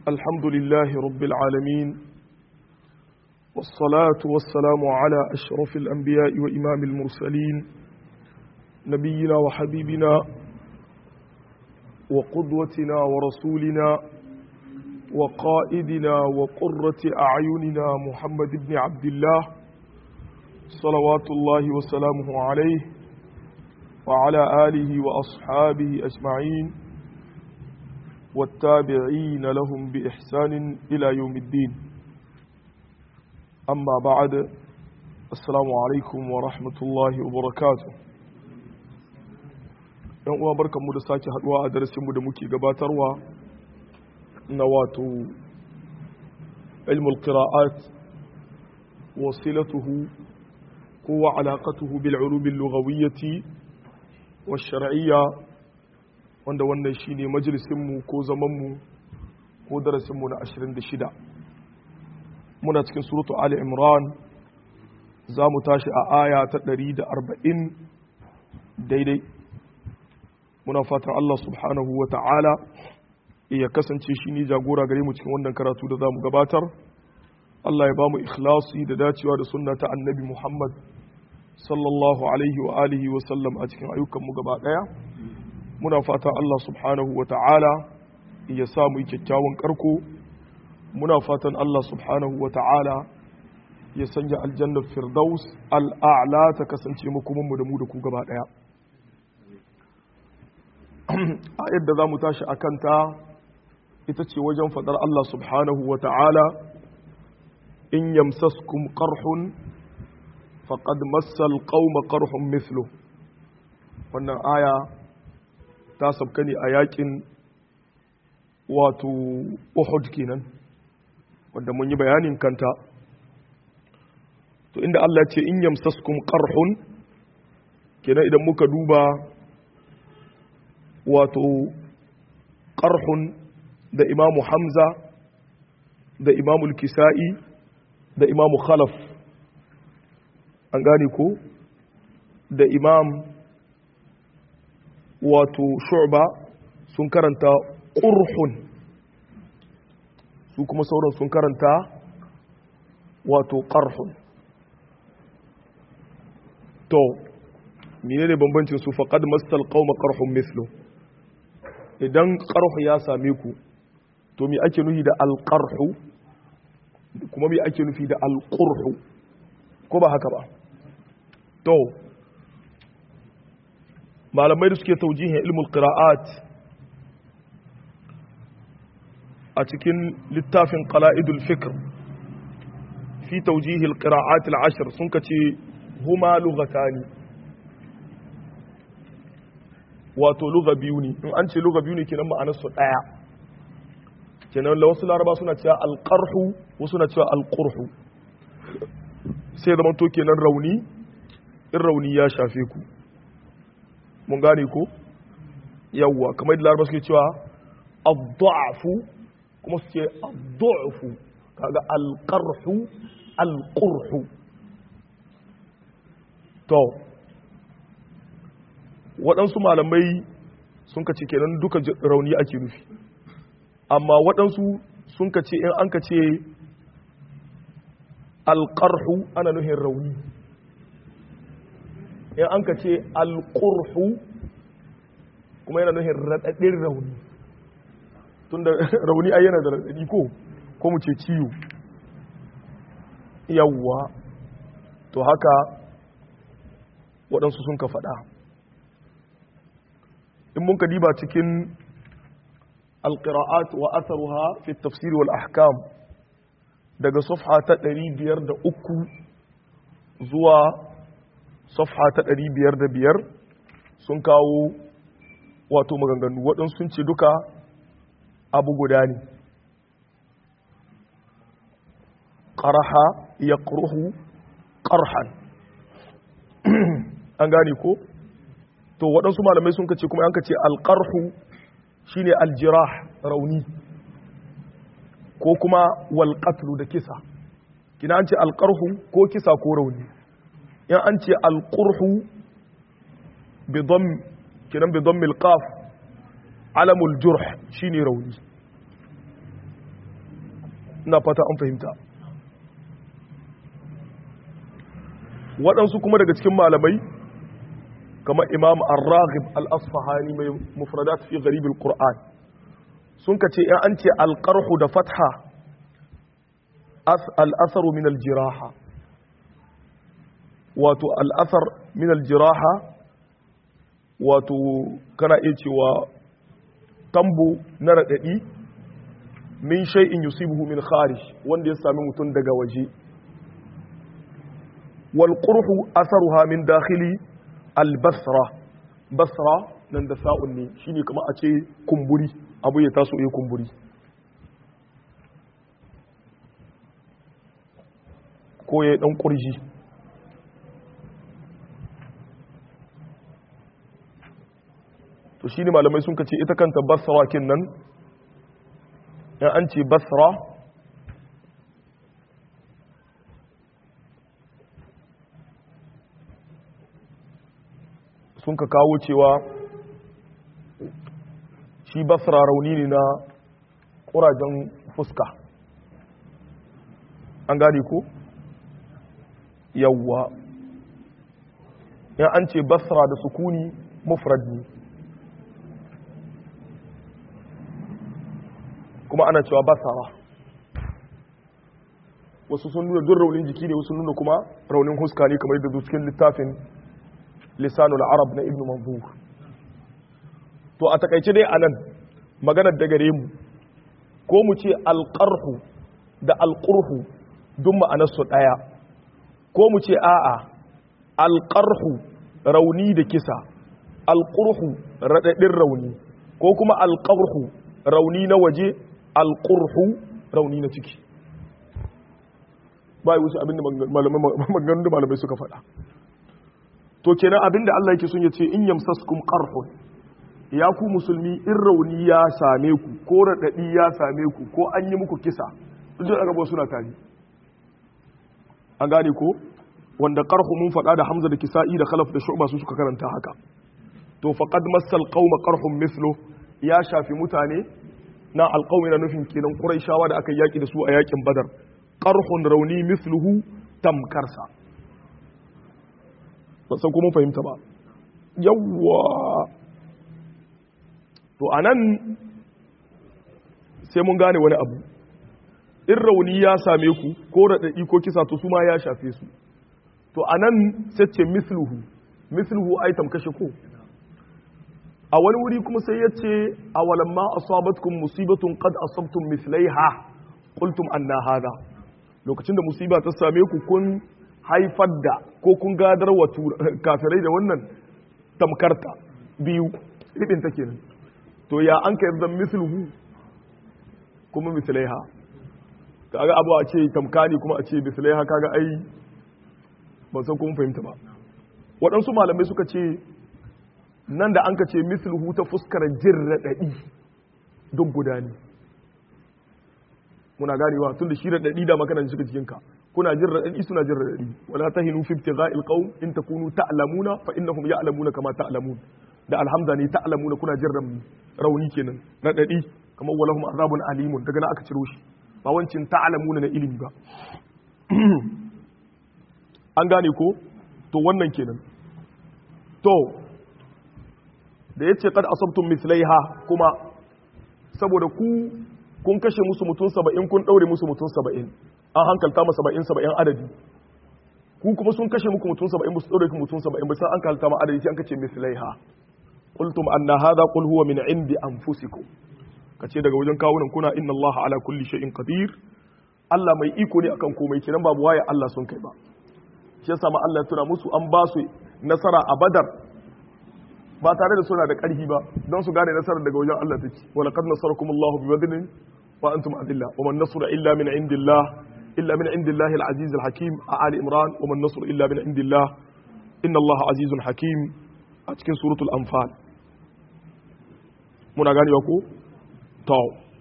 الحمد لله رب العالمين والصلاة والسلام على أشرف الأنبياء وإمام المرسلين نبينا وحبيبنا وقدوتنا ورسولنا وقائدنا وقرة أعيننا محمد بن عبد الله صلوات الله وسلامه عليه وعلى آله وأصحابه أجمعين والتابعين لهم بإحسان إلى يوم الدين أما بعد السلام عليكم ورحمة الله وبركاته yan uwa barkanmu da sake haduwa a darasinmu da muke gabatarwa na wato ilmul qira'at wasilatuhu ko wa alaqatuhu bil ulum al lughawiyyati wash shar'iyya wanda wannan shine majalisin mu ko zaman mu ko darasin mu na 26 muna cikin suratu ali imran za mu tashi a aya ta 140 daidai muna fatan Allah subhanahu wa ta'ala ya kasance shi ne jagora gare mu cikin wannan karatu da za mu gabatar Allah ya ba mu ikhlasi da dacewa da sunna ta annabi Muhammad sallallahu alaihi wa alihi wa sallam a cikin ayyukanmu gaba ɗaya muna fatan Allah subhanahu wa ta'ala ya sa mu yi kyakkyawan karko muna fatan Allah subhanahu wa ta'ala ya sanya aljannar firdaus al'a'la ta kasance makomanmu da mu da ku gaba ɗaya a yadda za mu tashi a kanta ita ce wajen faɗar Allah subhanahu wa ta'ala in yamsaskum qarhun faqad massal qauma qarhun mithlu wannan aya ta sabka ne a yakin wato Uhud kenan wanda mun yi bayanin kanta to inda Allah ce in yamsaskum qarhun kenan idan muka duba wato ƙarhun da imamu hamza da imamu kisa'i da imamu khalaf an gane ko da imam wato shu'ba sun karanta ƙurhun su kuma sauran sun karanta wato ƙarhun to menene bambancin su faqad masal qauma qarhum mithlu idan qarhu ya same ku to me ake nufi da alqarhu kuma me ake nufi da alqurhu ko ba haka ba to malamai da suke taujihin ilmul qira'at a cikin littafin qala'idul fikr fi taujihil qira'at al-ashr sun kace huma lughatani wato luga biyu ne in an ce luga biyu ne kenan ma'anar su daya kenan la wasu laraba suna cewa alqarhu wasu suna cewa alqurhu sai zama to kenan rauni in rauni ya shafe ku mun gane ko yawwa kamar da laraba suke cewa ad-da'fu kuma su ce ad-da'fu kaga alqarhu alqurhu to waɗansu malamai sun ka ce kenan duka rauni ake nufi amma waɗansu sun ka ce in an ka ce alƙarhu ana nufin rauni in an ka ce alƙurhu kuma yana nufin raɗaɗin rauni tun da rauni a yana da raɗaɗi ko ko mu ce ciwo yawwa to haka waɗansu sun ka faɗa in mun ka diba cikin alƙira'at wa atharuha fi tafsir wal ahkam daga safha ta 503 zuwa safha ta 505 sun kawo wato maganganu waɗansu sun ce duka abu guda ne ƙaraha ya ƙurhu ƙarhan an gane ko? to waɗansu malamai sun kace kuma an kace alƙarhu shine aljirah rauni ko kuma walƙatlu da kisa kina an ce alƙarhu ko kisa ko rauni in an ce alƙurhu bi kinan bi dhammil qaf alamul jurh shine rauni ina fata an fahimta waɗansu kuma daga cikin malamai kamar imam ar-raghib al-asfahani mai mufradat fi gharib al-qur'an sun kace in an ce al-qarhu da fatha al-atharu min al-jiraha wato al-athar min al-jiraha wato kana iya cewa tambo na radadi min shay'in yusibuhu min kharij wanda ya sami mutum daga waje wal qurhu atharuha min dakhili albasra basra nan da sa'un ne shine kuma a ce kumburi abu ya taso ya kumburi ko ya dan kurji to shine malamai sun kace ita kanta basra kin nan in an ce basra sun ka kawo cewa shi basra rauni ne na ƙurajen fuska an gane ko yawwa in an ce basra da sukuni mufrad ne kuma ana cewa basara wasu sun nuna duk raunin jiki ne wasu nuna kuma raunin huska ne kamar yadda cikin littafin lisanul arab na ibn manzur to a takaice dai anan maganar da gare mu ko mu ce alqarhu da alqurhu duk ma'anar su daya ko mu ce a'a alqarhu rauni da kisa alqurhu radadin rauni ko kuma alqarhu rauni na waje alqurhu rauni na ciki bai wuce abinda maganganun da malamai suka faɗa to kenan abinda Allah yake son ya ce in yamsaskum qarhun ya ku musulmi in rauni ya same ku ko radadi ya same ku ko an yi muku kisa duk da gaba suna tare an gane ko wanda qarhu mun faɗa da Hamza da Kisa'i da Khalaf da Shu'ba su suka karanta haka to faqad massal qauma qarhun mithlu ya shafi mutane na alqawmi na nufin kenan quraishawa da aka yaki da su a yakin badar qarhun rauni mithluhu tamkarsa ba san kuma fahimta ba yawwa to anan sai mun gane wani abu in rauni ya same ku ko raɗaɗi ko kisa to su ma ya shafe su to anan sai ce misluhu misluhu ai tamkashe ko a wani wuri kuma sai ya ce a walamma asabatkum musibatun qad asabtum mislaiha qultum anna hada lokacin da musiba ta same ku kun haifar da ko kun gadar wa kafirai da wannan tamkarta biyu ribin ta kenan to ya an ka yarda misluhu kuma mislaiha kaga abu a ce tamkani kuma a ce mislaiha kaga ai ban san kuma fahimta ba waɗansu malamai suka ce nan da an ka ce misluhu ta fuskar jin raɗaɗi duk guda ne muna ganewa tun da shi raɗaɗi da makanan shiga cikinka kuna jin raɗaɗi suna jin raɗaɗi wala tahinu fi ibtigha'il qawm in takunu ta'lamuna fa innahum ya'lamuna kama ta'lamun da alhamza ne ta'lamuna kuna jin rauni kenan raɗaɗi kamar walahum azabun alimun daga nan aka ciro shi ba wancin ta'lamuna na ilimi ba an gane ko to wannan kenan to da yace kad asabtum mislaiha kuma saboda ku kun kashe musu mutum saba'in kun ɗaure musu mutum saba'in an hankalta ma saba'in saba'in adadi ku kuma sun kashe muku mutum saba'in musu ɗaure mutum saba'in ba sai an hankalta ma adadi sai an kace mislaiha qultum anna hadha qul huwa min indi anfusikum kace daga wajen kawunan kuna inna allaha ala kulli shay'in qadir Allah mai iko ne akan komai kiran babu waye Allah sun kai ba shi yasa ma Allah ya tuna musu an ba su nasara a Badar ba tare da suna da ƙarfi ba don su gane nasarar daga wajen Allah take wa laqad nasarakumullahu bi badrin wa antum adilla wa man nasru illa min indillah illa min indillahi al-aziz al-hakim a ali imran wa man nasru illa min indillah inna Allah azizun hakim a cikin suratul anfal muna ganewa ko to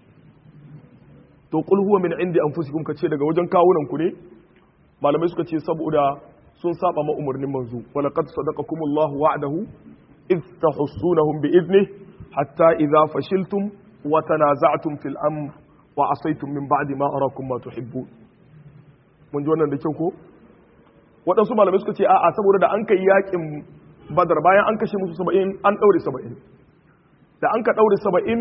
to qul huwa min indi anfusikum kace daga wajen kawunan ku ne malamai suka ce saboda sun saba ma umarnin manzo wa laqad sadaqakumullahu wa'dahu إذ تحصونهم بإذنه حتى إذا فشلتم وتنازعتم في الأمر wa asaitum min ba'di ma arakum ma tuhibbun mun ji wannan da kyau ko waɗansu malamai suka ce a'a saboda da an kai yakin badar bayan an kashe musu saba'in an ɗaure saba'in da an ka ɗaure saba'in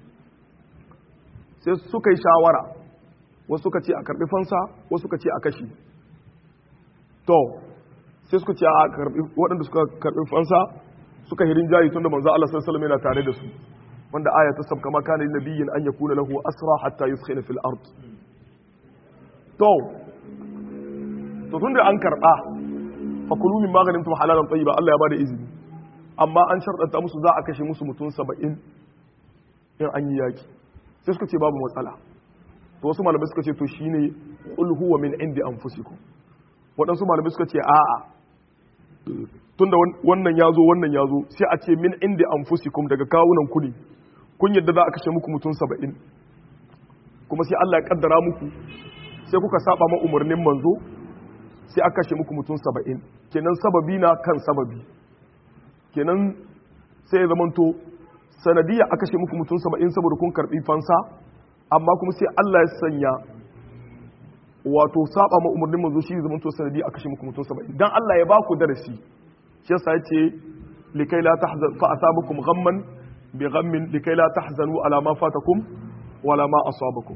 sai suka yi shawara wasu suka ce a karɓi fansa wasu suka ce a kashe to sai suka ce a karɓi waɗanda suka karɓi fansa suka hirin jayi tun da manzo Allah sallallahu alaihi yana tare da su wanda aya ta sabka ma kana nabiyyin an yakuna lahu asra hatta yuskhina fil ard to to tun da an karɓa fakulu min maganin tum halalan tayyiba Allah ya bada izini amma an sharɗanta musu za a kashe musu mutum saba'in in an yi yaki sai suka ce babu matsala to wasu malamai suka ce to shine qul huwa min indi anfusikum waɗansu malamai suka ce a'a tunda wannan ya zo wannan ya zo sai a ce min indi anfusikum daga kawunan ku ne kun yadda za a kashe muku mutum saba'in kuma sai Allah ya kaddara muku sai kuka saba ma umarnin manzo sai aka kashe muku mutum saba'in kenan sababi na kan sababi kenan sai ya zamanto sanadiyya aka kashe muku mutum saba'in saboda kun karbi fansa amma kuma sai Allah ya sanya wato saba ma umarnin manzo shi zamanto sanadiyya aka kashe muku mutum saba'in dan Allah ya baku darasi shi yasa yace likai la tahzan fa asabakum ghamman bi ghammin likai la tahzanu ala ma fatakum wala ma asabakum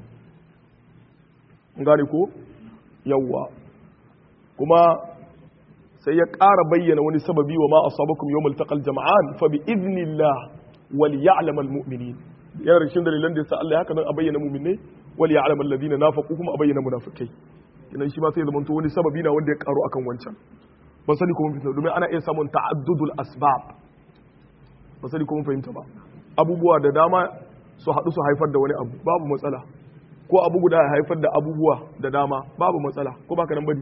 ngari ko yawwa kuma sai ya ƙara bayyana wani sababi wa ma asabakum yawmal taqal jama'an fa bi idnillah wal ya'lam al mu'minin yana rikin dalilan da yasa Allah ya haka nan a bayyana mu'minai wal ya'lam alladhina nafaqu kuma a bayyana munafikai kinan shi ma sai zamanto wani sababi na wanda ya karo akan wancan ban sani kuma fitna domin ana iya samun ta'addudul asbab ban sani kuma fahimta ba abubuwa da dama su haɗu su haifar da wani abu babu matsala ko abu guda ya haifar da abubuwa da dama babu matsala ko baka nan bane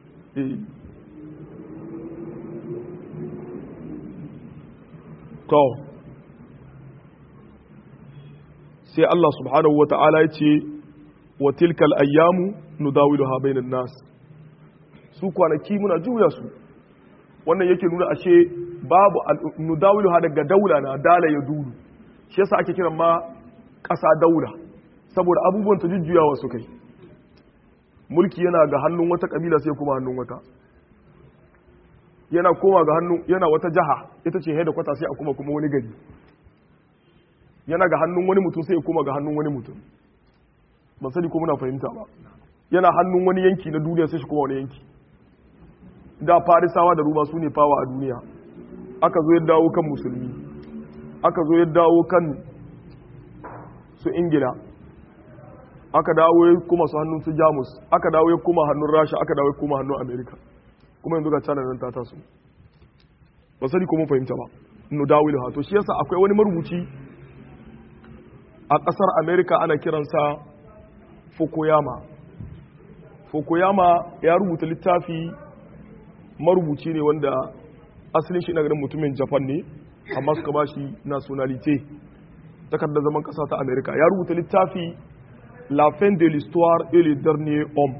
to sai Allah subhanahu wa ta'ala ya ce wa tilkal ayyamu nudawiluha bainan nas su kwanaki muna juya su wannan yake nuna ashe babu nudawiluha daga daula na dala ya dulu shi yasa ake kiran ma ƙasa daula saboda abubuwan ta jujjuyawa su kai mulki yana ga hannun wata kabila sai kuma hannun wata yana koma ga hannun yana wata jaha ita ce haida kwata sai a kuma kuma wani gari yana ga hannun wani mutum sai ya koma ga hannun wani mutum ban sani ko muna fahimta ba yana hannun wani yanki na duniya sai shi kuma wani yanki da farisawa da ruma su ne fawa a duniya aka zo ya dawo kan musulmi aka zo ya dawo kan su ingila aka dawo ya kuma su hannun su jamus aka dawo ya kuma hannun rasha aka dawo ya kuma hannun amerika kuma yanzu ga china nan ta taso ba sani ko mun fahimta ba nu dawilu ha to shi yasa akwai wani marubuci a kasar america ana kiransa fukuyama fukuyama ya rubuta littafi marubuci ne wanda asalin shi na ganin mutumin japan ne amma suka ba shi nationalite takardar zaman kasa ta america ya rubuta littafi la fin de l'histoire et le dernier homme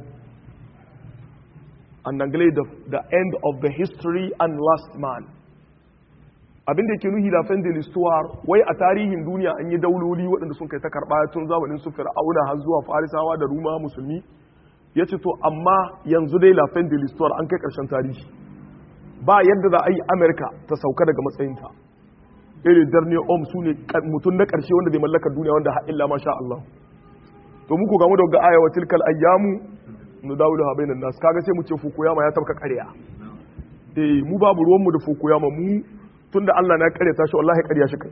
en anglais the, the end of the history and last man abin da ke nuhi la fin de l'histoire wai a tarihin duniya an yi dauloli waɗanda sun kai ta karɓa tun zamanin su fir'auna har zuwa farisawa da ruma musulmi ya ce to amma yanzu dai la fin de l'histoire an kai ƙarshen tarihi ba yadda za a yi amerika ta sauka daga matsayinta irin darne om su ne mutum na ƙarshe wanda zai mallaka duniya wanda illa masha Allah to muku gamu da aya wa tilkal ayyamu nu dawulu ha bainan nas kaga sai mu ce fukuyama ya tabka ƙarya eh mu babu ruwan mu da fukuyama mu tunda Allah na ƙarya ta shi wallahi ƙarya shi kai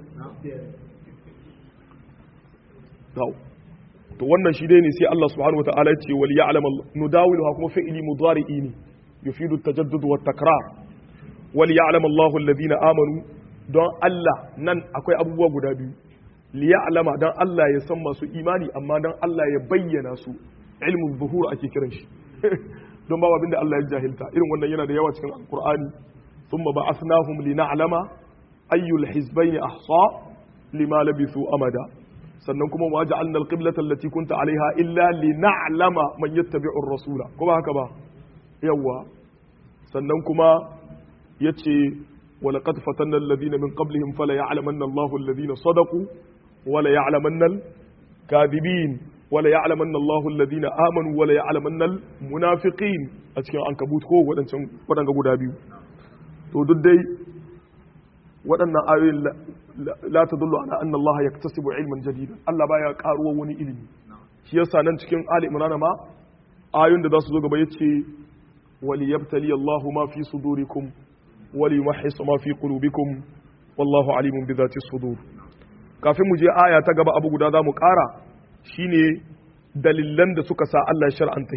to wannan shi dai ne sai Allah subhanahu wataala ya ce wal ya'lam nu dawulu ha kuma fi'li mudari'i ne yufidu at-tajaddud wa takrar wal ya'lam Allahu alladhina amanu don Allah nan akwai abubuwa guda biyu liya'lama don Allah ya san masu imani amma don Allah ya bayyana su ilmin buhur ake kiran shi don babu abinda Allah ya jahilta irin wannan yana da yawa cikin alqur'ani thumma ba'athnahum lina'lama ayyul hizbayn ahsa lima labithu amada sannan kuma wa ja'alna alqiblata allati kunta 'alayha illa lina'lama man yattabi'u ar-rasula ko ba haka ba yawa sannan kuma yace ولقد فتنا الذين من قبلهم فلا يعلمن الله الذين صدقوا ولا يعلمن الكاذبين wala ya'lamanna Allahu alladhina amanu wala ya'lamanna almunafiqin a cikin ankabut ko wadancan wadanga guda biyu to duk dai waɗannan ayoyin la tadullu ala anna Allah yaktasibu ilman jadidan Allah baya karuwa wani ilimi shi yasa nan cikin Ali Imran ma ayoyin da za su zo gaba yace wali yabtali Allahu ma fi sudurikum wali yumahhis ma fi qulubikum wallahu alimun bi dhati sudur kafin mu je aya ta gaba abu guda za mu ƙara shine dalilan da suka sa Allah ya shar'anta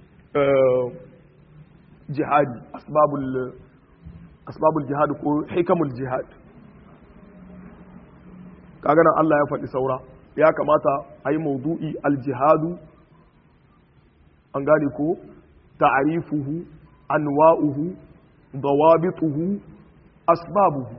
jihadi asbabul asbabul jihad ko hikamul jihad kaga nan Allah ya faɗi saura ya kamata a yi maudu'i aljihadu an gane ko ta'arifuhu anwa'uhu dawabituhu asbabuhu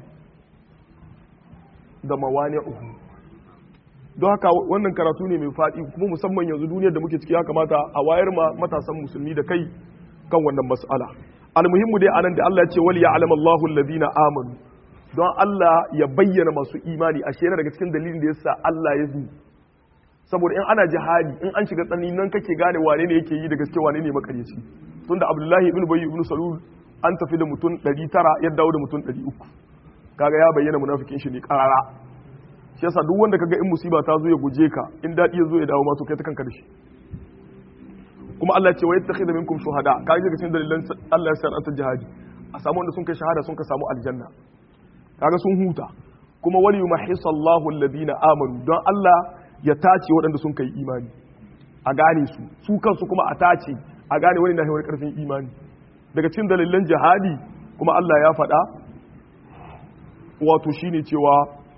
da mawani'uhu don haka wannan karatu ne mai faɗi kuma musamman yanzu duniyar da muke ciki ya kamata a wayar ma matasan musulmi da kai kan wannan mas'ala almuhimmu dai anan da Allah ya ce wali ya'lamu Allahu alladhina amanu don Allah ya bayyana masu imani a yana daga cikin dalilin da yasa Allah ya zo saboda in ana jihadi in an shiga tsanani nan kake gane wane ne yake yi da gaske wane ne makaryaci tunda Abdullahi ibn Bayy ibn Salul an tafi da mutum 900 ya dawo da mutum 300 kaga ya bayyana munafikin shi ne karara shi yasa duk wanda kaga in musiba ta zo ya guje ka in dadi ya zo ya dawo ma to kai ta kanka da shi kuma Allah ce wa yattakhidha minkum shuhada kai daga cikin dalilan Allah ya saranta jihadi a samu wanda sun kai shahada sun ka samu aljanna kaga sun huta kuma wali yumahhisallahu alladhina amanu don Allah ya tace waɗanda sun kai imani a gane su su kansu kuma a tace a gane wani na wani karfin imani daga cikin dalilan jihadi kuma Allah ya faɗa wato shine cewa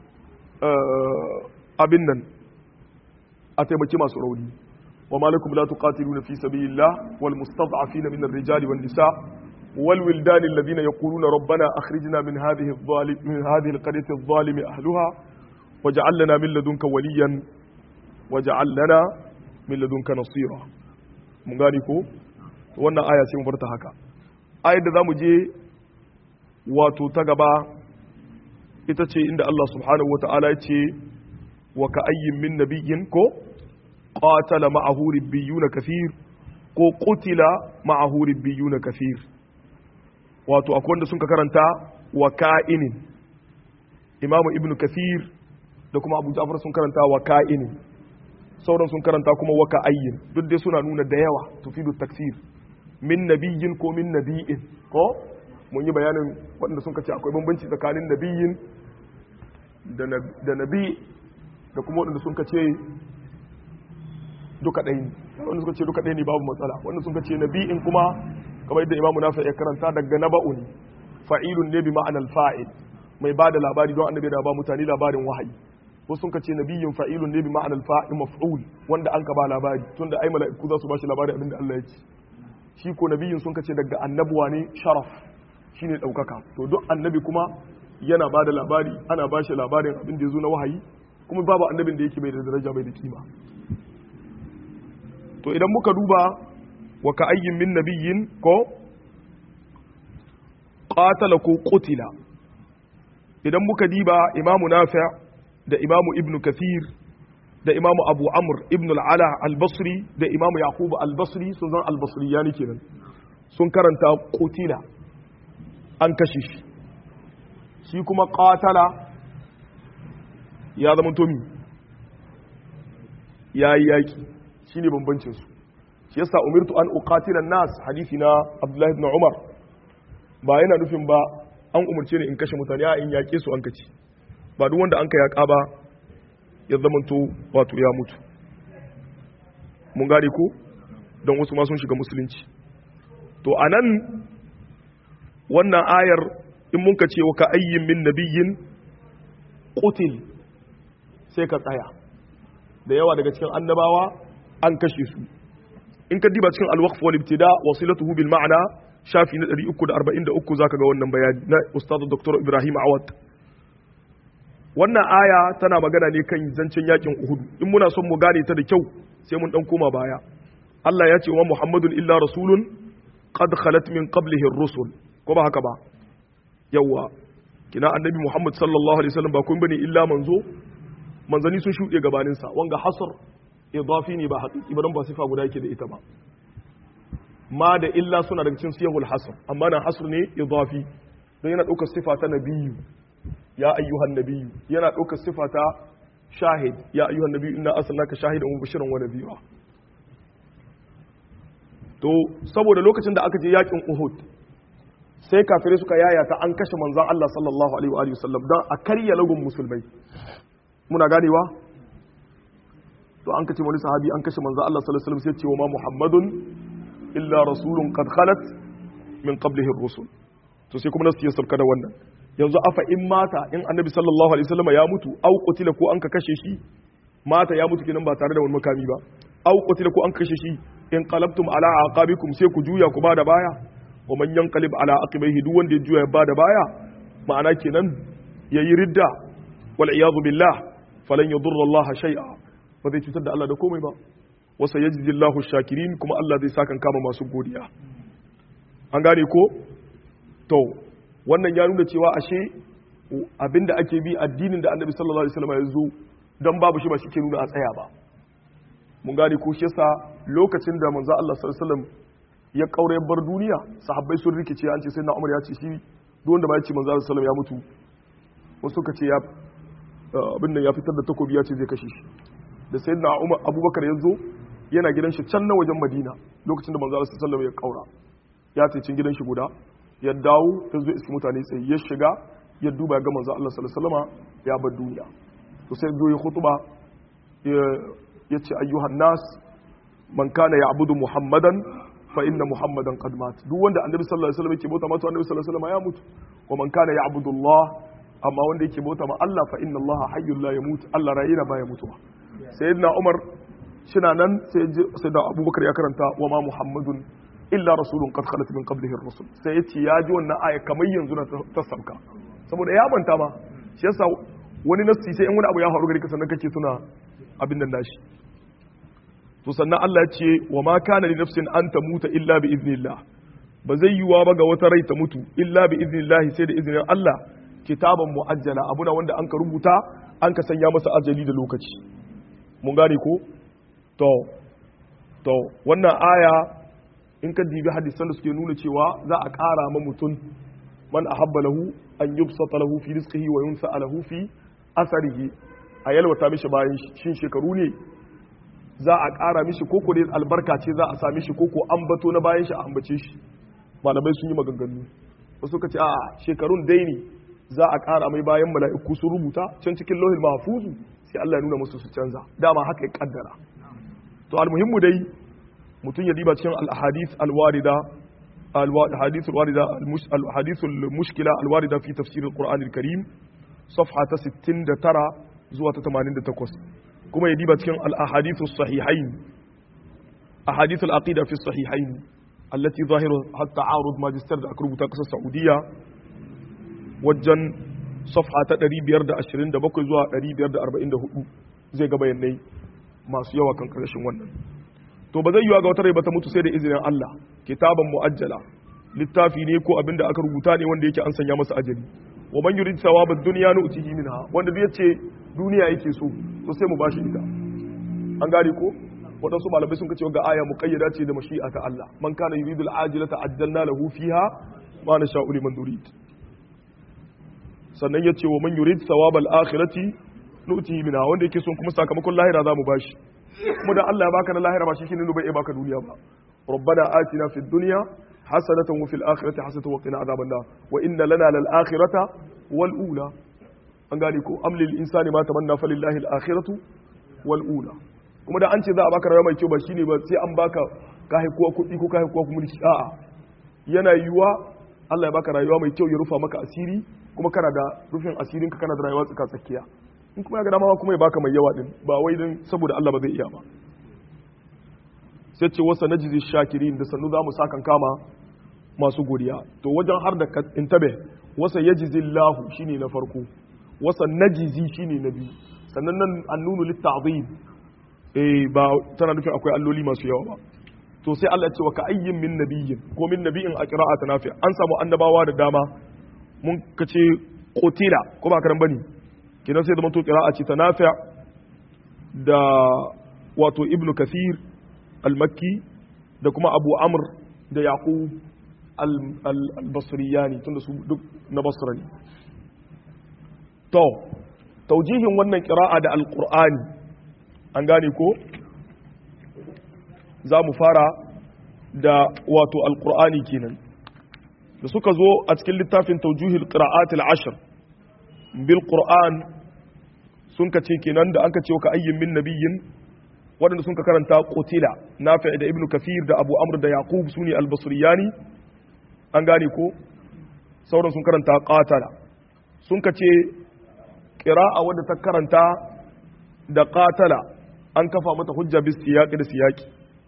abin nan a taimaki masu rauni وما لكم لا تقاتلون في سبيل الله والمستضعفين من الرجال والنساء والولدان الذين يقولون ربنا أخرجنا من هذه الظالم من هذه القرية الظالم أهلها واجعل لنا من لدنك وليا واجعل لنا من لدنك نصيرا mun gani ko wannan aya sai mu bar ta haka ayar da zamu je wato ta gaba ita ce inda Allah subhanahu wataala ya ce wa ka ayyin min nabiyyin ko qatala ma'ahu ribbiyuna kathir ko qutila ma'ahu ribbiyuna kathir wato akwai wanda sun ka karanta wa ka'inin imamu ibnu kathir da kuma abu ja'far sun karanta wa ka'inin sauran sun karanta kuma wa ka'ayyin duk dai suna nuna da yawa tufidu taksir min nabiyyin ko min nabiyin ko mun yi bayanin waɗanda sun ce akwai bambanci tsakanin nabiyyin da nabi da kuma waɗanda sun ce duka ɗaya ne wanda suka ce duka ɗaya ne babu matsala wanda sun ce nabi'in kuma kamar yadda imamu nafi ya karanta daga naba'u ne fa'ilun ne bi ma'anar fa'il mai ba da labari don annabi da ba mutane labarin wahayi wasu sun ce nabiyin fa'ilun ne bi ma'anar fa'il maf'ul wanda an ka ba labari tunda ai mala'iku za su ba shi labarin abinda Allah ya ce shi ko nabiyin sun ce daga annabuwa ne sharaf shine ɗaukaka to duk annabi kuma yana ba da labari ana ba shi labarin abin da ya zo na wahayi kuma babu annabin da yake bai da daraja bai da kima to idan muka duba wa ka ayyin min nabiyyin ko qatala ko qutila idan muka diba imamu nafi' da imamu ibnu kathir da imamu abu amr ibn al-ala al-basri da imamu yaqub al-basri sun zan al-basri yani kenan sun karanta qutila an kashe shi shi kuma qatala ya zama tomi yayi yaki shine bambancin su shi yasa umirtu an uqatila nas hadisi na abdullahi ibn umar ba yana nufin ba an umarce ni in kashe mutane a in yaƙe su an kaci ba duk wanda an ka yaƙa ba ya zamanto wato ya mutu mun gane ko don wasu ma sun shiga musulunci to anan wannan ayar in mun ka ce wa ka ayyin min nabiyyin qutil sai ka tsaya da yawa daga cikin annabawa an kashe su in ka diba cikin alwaqf wal ibtida wasilatuhu bil ma'na shafi na 343 zaka ga wannan bayani na ustaz dr ibrahim awad wannan aya tana magana ne kan zancen yakin uhud in muna son mu gane ta da kyau sai mun dan koma baya Allah ya ce wa muhammadun illa rasulun qad khalat min qablihi ar-rusul ko ba haka ba yawa kina annabi muhammad sallallahu alaihi wasallam ba kun bane illa manzo manzani sun shuɗe gabaninsa wanga hasr idafi ne ba haƙiƙi ba don ba sifa guda yake da ita ba ma da illa suna daga cikin siyahul hasr amma nan hasr ne idafi don yana ɗaukar sifa ta nabiyu ya ayyuhan nabiyu yana ɗaukar sifa ta shahid ya ayyuhan nabiyu inna arsalnaka shahidan wa mubashiran wa nadhira to saboda lokacin da aka je yakin Uhud sai kafirai suka yayata an kashe manzon Allah sallallahu alaihi wa alihi wasallam dan a karya lagun musulmai muna ganewa to an kace wani sahabi an kashe manzon Allah sallallahu alaihi wasallam sai ce wa ma Muhammadun illa rasulun qad khalat min qablihi ar-rusul to sai kuma nasu ya sauka da wannan yanzu afa in mata in annabi sallallahu alaihi wasallam ya mutu au qutila ko an ka kashe shi mata ya mutu kenan ba tare da wani makami ba au qutila ko an kashe shi in qalabtum ala aqabikum sai ku juya ku bada baya wa man yanqalib ala aqibaihi duk wanda ya juya ya bada baya ma'ana kenan yayi ridda wal iyadu billah falan yadurra Allah shay'a ba zai cutar da Allah da komai ba wa sayajzi Allahu shakirin kuma Allah zai sakan kama masu godiya an gane ko to wannan ya nuna cewa ashe abinda ake bi addinin da Annabi sallallahu alaihi wasallam ya zo dan babu shi ba shi ke nuna a tsaya ba mun gane ko shi yasa lokacin da manzo Allah sallallahu alaihi wasallam ya kaure bar duniya sahabbai sun rikice an ce sai na Umar ya ce shi duk wanda ba ya ce manzo Allah sallallahu alaihi wasallam ya mutu wasu suka ce ya abin da ya fitar da takobi ya ce zai kashe shi da sayyidina Umar Abubakar ya zo yana gidan shi can na wajen Madina lokacin da manzo Allah sallallahu alaihi wasallam ya kaura ya ce cin gidan shi guda ya dawo ya zo iski mutane sai ya shiga ya duba ya ga manzo Allah sallallahu alaihi wasallam ya bar duniya to sai zo ya khutba ya ce ayyuhan nas man kana ya'budu muhammadan fa inna muhammadan qad mat duk wanda annabi sallallahu alaihi wasallam yake bauta mata annabi sallallahu alaihi wasallam ya mutu wa man kana ya'budu allah amma wanda yake bauta ma Allah fa inna allah hayyul la yamut Allah rayina baya mutuwa sayyidina umar shina nan sai sayyidina abubakar ya karanta wa ma muhammadun illa rasulun qad khalat min qablihi ar-rusul sai yace ya ji wannan aya kamar yanzu na ta sauka saboda ya manta ma shi yasa wani nassi sai in wani abu ya faru gari ka sannan kake tuna abin nan nashi to sannan Allah ya ce wa ma kana li nafsin an tamuta illa bi iznillah ba zai yiwa ba ga wata rai ta mutu illa bi iznillah sai da izinin Allah kitaban muajjala abuna wanda an ka rubuta an ka sanya masa ajali da lokaci mun gane ko to to wannan aya in ka dibi hadisan da suke nuna cewa za a ƙara ma mutum man ahabba lahu an yubsata lahu fi rizqihi wa yunsa lahu fi asarihi a yalwata mishi bayan shin shekaru ne za a ƙara mishi koko ne albarka ce za a sami shi koko an bato na bayan shi a ambace shi malamai sun yi maganganu wasu ka ce a shekarun dai ne za a ƙara mai bayan mala'iku sun rubuta can cikin lohil mahfuzu sai Allah ya nuna musu su canza dama haka ya kaddara to almuhimmu dai mutum ya diba cikin al-ahadith al-warida al-ahadith al-warida al-ahadith al-mushkila al-warida fi tafsir al-Qur'an al-Karim safha ta 69 zuwa ta 88 kuma ya diba cikin al-ahadith as-sahihain ahadith al-aqida fi as-sahihain allati zahiru hatta arud magister da aka rubuta kasar Saudiya wajen safha ta 527 zuwa 544 zai ga bayanai masu yawa kan karshen wannan to ba zai yiwa ga wata rai ba ta mutu sai da izinin Allah kitaban muajjala littafi ne ko abinda aka rubuta ne wanda yake an sanya masa ajali wa man yurid thawabad dunya nu'tihi minha wanda duk yace duniya yake so to sai mu bashi ita an gane ko waɗansu malamai sun kace ga aya muqayyada ce da mashi'a ta Allah man kana yuridu al-ajilata ajjalna lahu fiha ma nasha'u liman nurid sannan yace wa man yurid thawabal akhirati nu'tihi minha wanda yake son kuma sakamakon lahira za mu bashi kuma da Allah ya baka na lahira ba shi shine bai baka duniya ba rabbana atina fid dunya hasanatan wa fil akhirati hasanatan wa qina adhaban nar wa inna lana lal akhirata wal ula an gane ko am lil insani ma tamanna falillahi al akhiratu wal ula kuma da an ce za a baka rayuwa mai kyau ba shine ba sai an baka ka haikuwa kuɗi ko ka haikuwa kuma mulki a'a yana yiwuwa Allah ya baka rayuwa mai kyau ya rufa maka asiri kuma kana da rufin asirinka kana da rayuwa tsaka tsakiya in kuma ya ga dama kuma ya baka mai yawa din ba wai din saboda Allah ba zai iya ba sai ce wasa najizi shakirin da sannu zamu sakan kama masu godiya to wajen har da intabe wasa yajizi Allah shine na farko wasa najizi shine na biyu sannan nan annunu litta'zim eh ba tana nufin akwai alloli masu yawa ba to sai Allah ya ce wa ka ayyin min nabiyyin ko min nabiyyin a qira'ata nafi an samu annabawa da dama mun kace qutila ko ba karan bane kidan sai da manto qira'a ce ta nafi da wato ibnu kathir al-makki da kuma abu amr da yaqub al-basriyani tunda su duk na basra ne to taujihin wannan qira'a da al-qur'ani an gane ko za mu fara da wato al-qur'ani kenan da suka zo a cikin littafin taujuhil qira'at al-ashr bil qur'an sun ka ce kenan da an ka ce ka ayyin min nabiyyin waɗanda sun ka karanta qutila nafi da ibnu kafir da abu amr da yaqub sune al-basriyani an gane ko sauran sun karanta qatala sun ka ce qira'a wadda ta karanta da qatala an kafa mata hujja bis siyaqi da siyaqi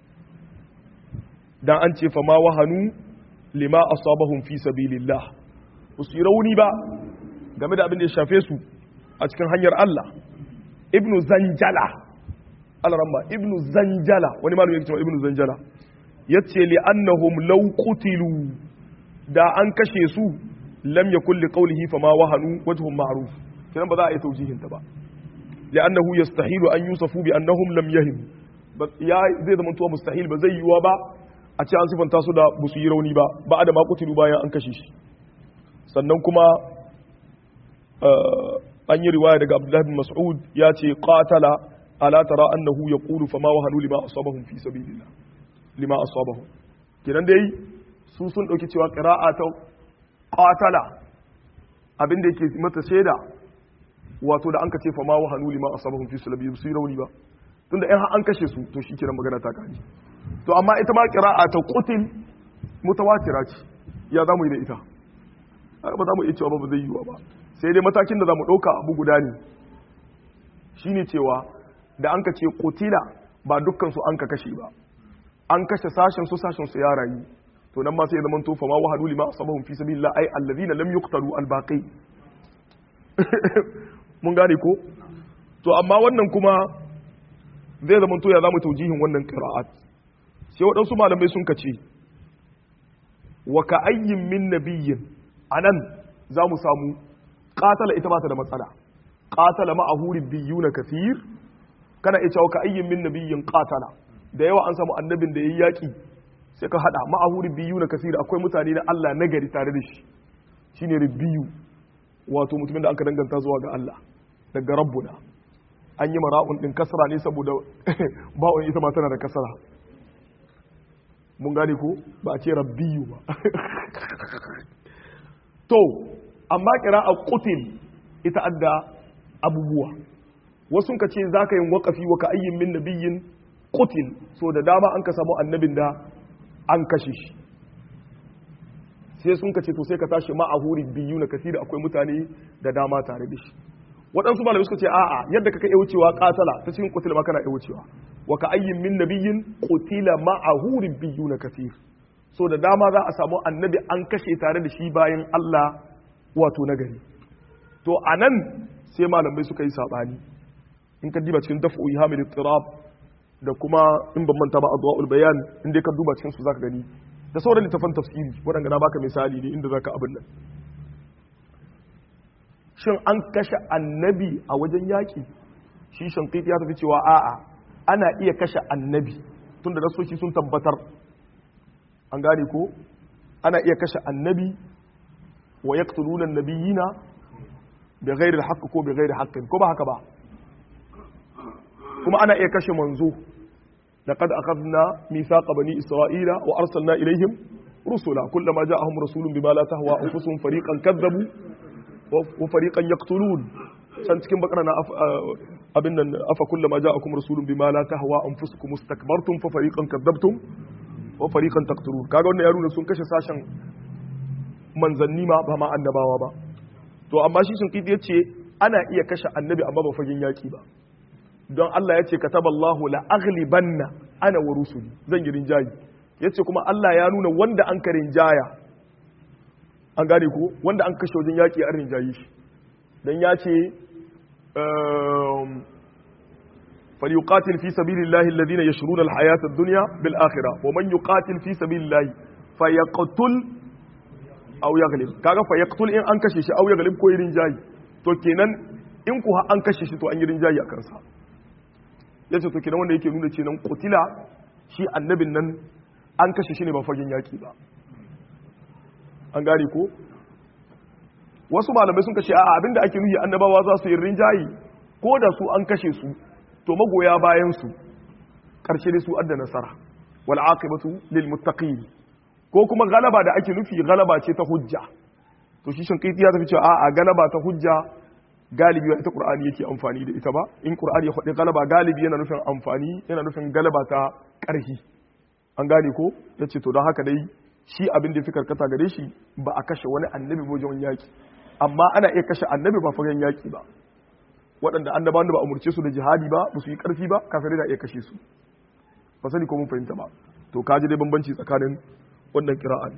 dan an ce fa ma wahanu lima asabahum fi sabilillah su yi rauni ba game da abin da ya shafe su a cikin hanyar Allah ibnu zanjala alaramma ibnu zanjala wani malami yake cewa ibnu zanjala yace li annahum law qutilu da an kashe su lam yakul li qawlihi fama wahanu wajhum ma'ruf kidan ba za a yi taujihin ta ba li'annahu yastahilu an yusafu bi annahum lam yahim ya zai zama tuwa mustahil ba zai yiwa ba a ce an sifanta su da busu yi rauni ba ba da ma qutilu bayan an kashe shi sannan kuma an yi riwaya daga Abdullahi bin Mas'ud ya ce qatala ala tara annahu yaqulu fama wahanu lima asabahum fi sabilillah lima asabahum kidan dai su sun dauki cewa qira'a ta qatala abin da yake mata shaida wato da an ka ce fama wahanu lima asabahum fi sabilillah su rauni ba tunda in an kashe su to shi kiran magana ta kaji to amma ita ma qira'a ta qutil mutawatira ce ya zamu yi da ita ba za mu iya cewa ba zai yiwa ba sai dai matakin da za mu ɗauka abu guda ne shi ne cewa da an ka ce kotila ba dukkansu an ka kashe ba an kashe sashen su sashen su ya rayu to nan ma sai ya zama tofa ma wahadu lima asabahum fi sabilillah ay alladhina lam yuqtalu albaqi mun gane ko to amma wannan kuma zai zama to ya zamu taujihin wannan qira'at sai waɗansu malamai sun kace wa ka ayyin min nabiyyin anan za mu samu qatala ita ba ta da matsala qatala ma'ahu ribbiyuna kathir kana iya cewa ka ayyin min nabiyyin qatala da yawa an samu annabin da yayi yaki sai ka hada ma'ahu ribbiyuna kathir akwai mutane na Allah nagari tare da shi shine ribbiyu wato mutumin da aka danganta zuwa ga Allah daga rabbuna an yi mara'un din kasra ne saboda ba'un ita ma tana da kasra mun gane ko ba a ce rabbiyu ba to amma a qutil ita adda abubuwa wasu ka ce za ka yin waƙafi wa ka ayyin min nabiyyin qutil so da dama an ka samu annabin da an kashe shi sai sun ka ce to sai ka tashi ma'ahuri biyu na kasira akwai mutane da dama tare da shi waɗansu malamai suka ce a'a yadda kaka iya wucewa katala ta cikin qutila ma kana iya wucewa wa ka ayyin min nabiyyin qutila ma'ahuri biyu na kasir so da dama za a samu annabi an kashe tare da shi bayan Allah wato nagari to anan sai malamai suka yi sabani in ka diba cikin daf'u ihamil ittirab da kuma in ban manta ba adwaul bayan in dai ka duba cikin su zaka gani da sauran littafan tafsiri waɗanda na baka misali ne inda zaka abin nan shin an kashe annabi a wajen yaƙi shi shankiti ya tafi cewa a'a ana iya kashe annabi tunda nasoshi sun tabbatar an gane ko ana iya kashe annabi wa yaqtuluna an-nabiyina bi ghairi al ko bi ghairi haqqin ko ba haka ba kuma ana iya kashe manzo laqad akhadna mithaqa bani isra'ila wa arsalna ilayhim rusula kullama ja'ahum rasulun bima la tahwa anfusuhum fariqan kadzabu wa fariqan yaqtulun san cikin bakara na abin nan afa kullama ja'akum rasulun bima la tahwa anfusukum mustakbartum fa fariqan kadzabtum wa fariqan taqtulun kaga wannan ya nuna sun kashe sashen manzanni ma ba ma annabawa ba to amma shi sun kiti yace ana iya kashe annabi amma ba fagen yaki ba don Allah ya ce kataballahu la aghlibanna ana wa rusuli zan yi rinjayi yace kuma Allah ya nuna wanda an ka rinjaya an gane ko wanda an kashe wajen yaki an rinjayi shi dan ya ce فليقاتل في سبيل الله الذين يشرون الحياة الدنيا بالآخرة ومن يقاتل في سبيل الله فيقتل أو يغلب كاغا فيقتل إن أنكشش أو يغلب كوي رنجاي تو كينان إن كوها أنكشش تو أن يرنجاي أكنسا yace to kenan wanda yake nuna ce nan qutila shi annabin nan an kashe shi ne ba fagen yaki ba an gane ko wasu malamai sun kashe a'a abinda ake nuhi annabawa za su yi rinjayi ko da su an kashe su to magoya bayan su karshe dai su adda nasara wal aqibatu lil muttaqin ko kuma galaba da ake nufi galaba ce ta hujja to shi shin kai ya tafi cewa a'a galaba ta hujja galibi ita qur'ani yake amfani da ita ba in qur'ani ya faɗi galaba galibi yana nufin amfani yana nufin galaba ta ƙarfi an gane ko yace to don haka dai shi abin da fi karkata gare shi ba a kashe wani annabi wajen yaki amma ana iya kashe annabi ba fagen yaki ba waɗanda annabawan da ba umurce su da jihadi ba ba su yi ƙarfi ba kafirai da iya kashe su ba sani ko mun fahimta ba to kaji dai bambanci tsakanin wannan kira'an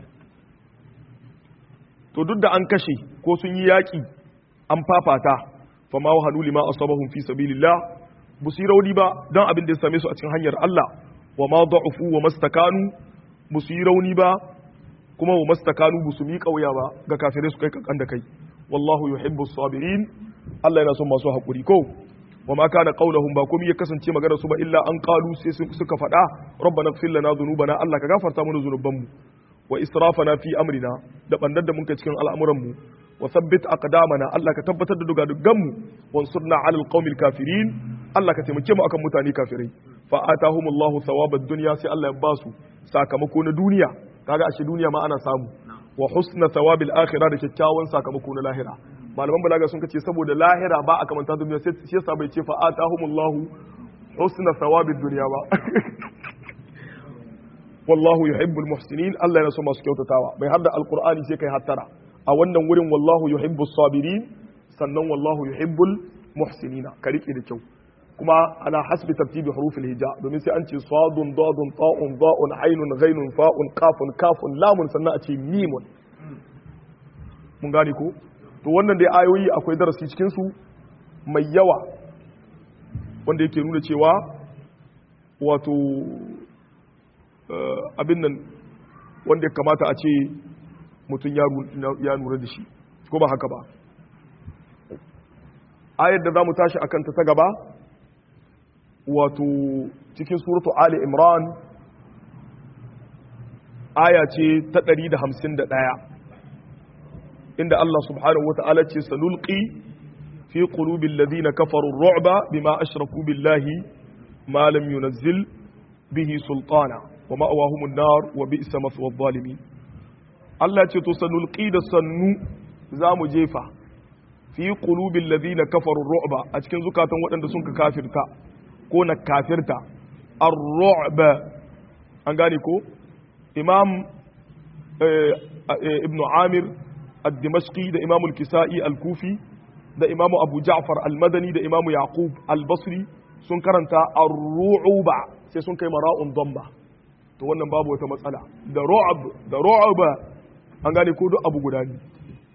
to duk da an kashe ko sun yi yaƙi an fafata fa ma wahanu lima asabahum fi sabilillah bu su rauni ba don abin da ya same su a cikin hanyar Allah wa ma da'ufu wa mastakanu bu su rauni ba kuma wa mastakanu bu su miƙa wuya ba ga kafirai su kai kankan da kai wallahu yuhibbu sabirin Allah yana son masu haƙuri ko wa ma kana qaulahum ba komai ya kasance magana su ba illa an qalu sai suka faɗa rabbana ighfir lana dhunubana Allah ka gafarta mana zunubanmu wa israfana fi amrina da bandar da muka cikin al'amuran mu wa thabbit aqdamana Allah ka tabbatar da dugadugan mu wansurna 'alal qaumil kafirin Allah ka taimake mu akan mutane kafirai fa atahumullahu thawabad dunya sai Allah ya basu sakamako na duniya kaga ashe duniya ma ana samu wa husna thawabil akhirah da kyakkyawan sakamako na lahira malaman balaga sun kace saboda lahira ba a kamanta duniya sai shi yasa bai ce fa atahumullahu husna thawabid dunya ba wallahu yuhibbul muhsinin Allah yana so masu kyautatawa bai har da alqur'ani sai kai hattara a wannan wurin wallahu yuhibbus sabirin sannan wallahu yuhibbul muhsinina ka rike da kyau kuma ana hasbi tartibi hurufil hija domin sai an ce sadun dadun ta'un da'un ainun ghainun fa'un qafun kafun lamun sannan a ce mimun mun gane ko to wannan dai ayoyi akwai darasi cikin su mai yawa wanda yake nuna cewa wato abin nan wanda ya kamata a ce mutum ya nura da shi ko ba haka ba ayar da za mu tashi a kanta ta gaba wato cikin suratu ali imran aya ce ta 151 inda Allah subhanahu wata'ala ce sanulqi fi qulubi alladhina kafaru ar-ru'ba bima ashraku billahi ma lam yunzil bihi sultana wa ma'awahumun nar wa bi'sa maswa adh-dhalimin Allah ce to sanulqi da sannu zamu jefa fi qulubil ladina kafaru ar-ru'ba a cikin zukatan waɗanda sun ka kafirta ko na kafirta ar-ru'ba an gane ko imam ibn amir ad-dimashqi da imam al-kisa'i al-kufi da imam abu ja'far al-madani da imam yaqub al-basri sun karanta ar-ru'ba sai sun kai mara'un damba to wannan babu wata matsala da ru'ab da ru'ba an gane ko duk abu guda ne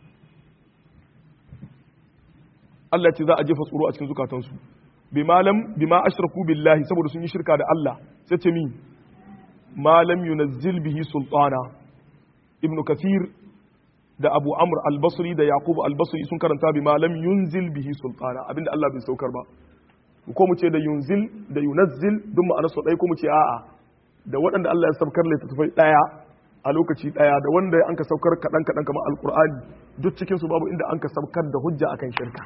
Allah ce za a jefa tsoro a cikin zukatansu bi malam bima ashraku billahi saboda sun yi shirka da Allah sai ce mi malam yunazzil bihi sultana ibnu kathir da abu amr al-basri da yaqub al-basri sun karanta bi malam yunzil bihi sultana abinda Allah bai saukar ba ko mu ce da yunzil da yunazzil duk ma'anar su dai ko mu ce a'a da waɗanda Allah ya saukar littattafai daya a lokaci daya da wanda an ka saukar kaɗan kaɗan kamar alkur'ani duk cikin su babu inda an ka saukar da hujja akan shirka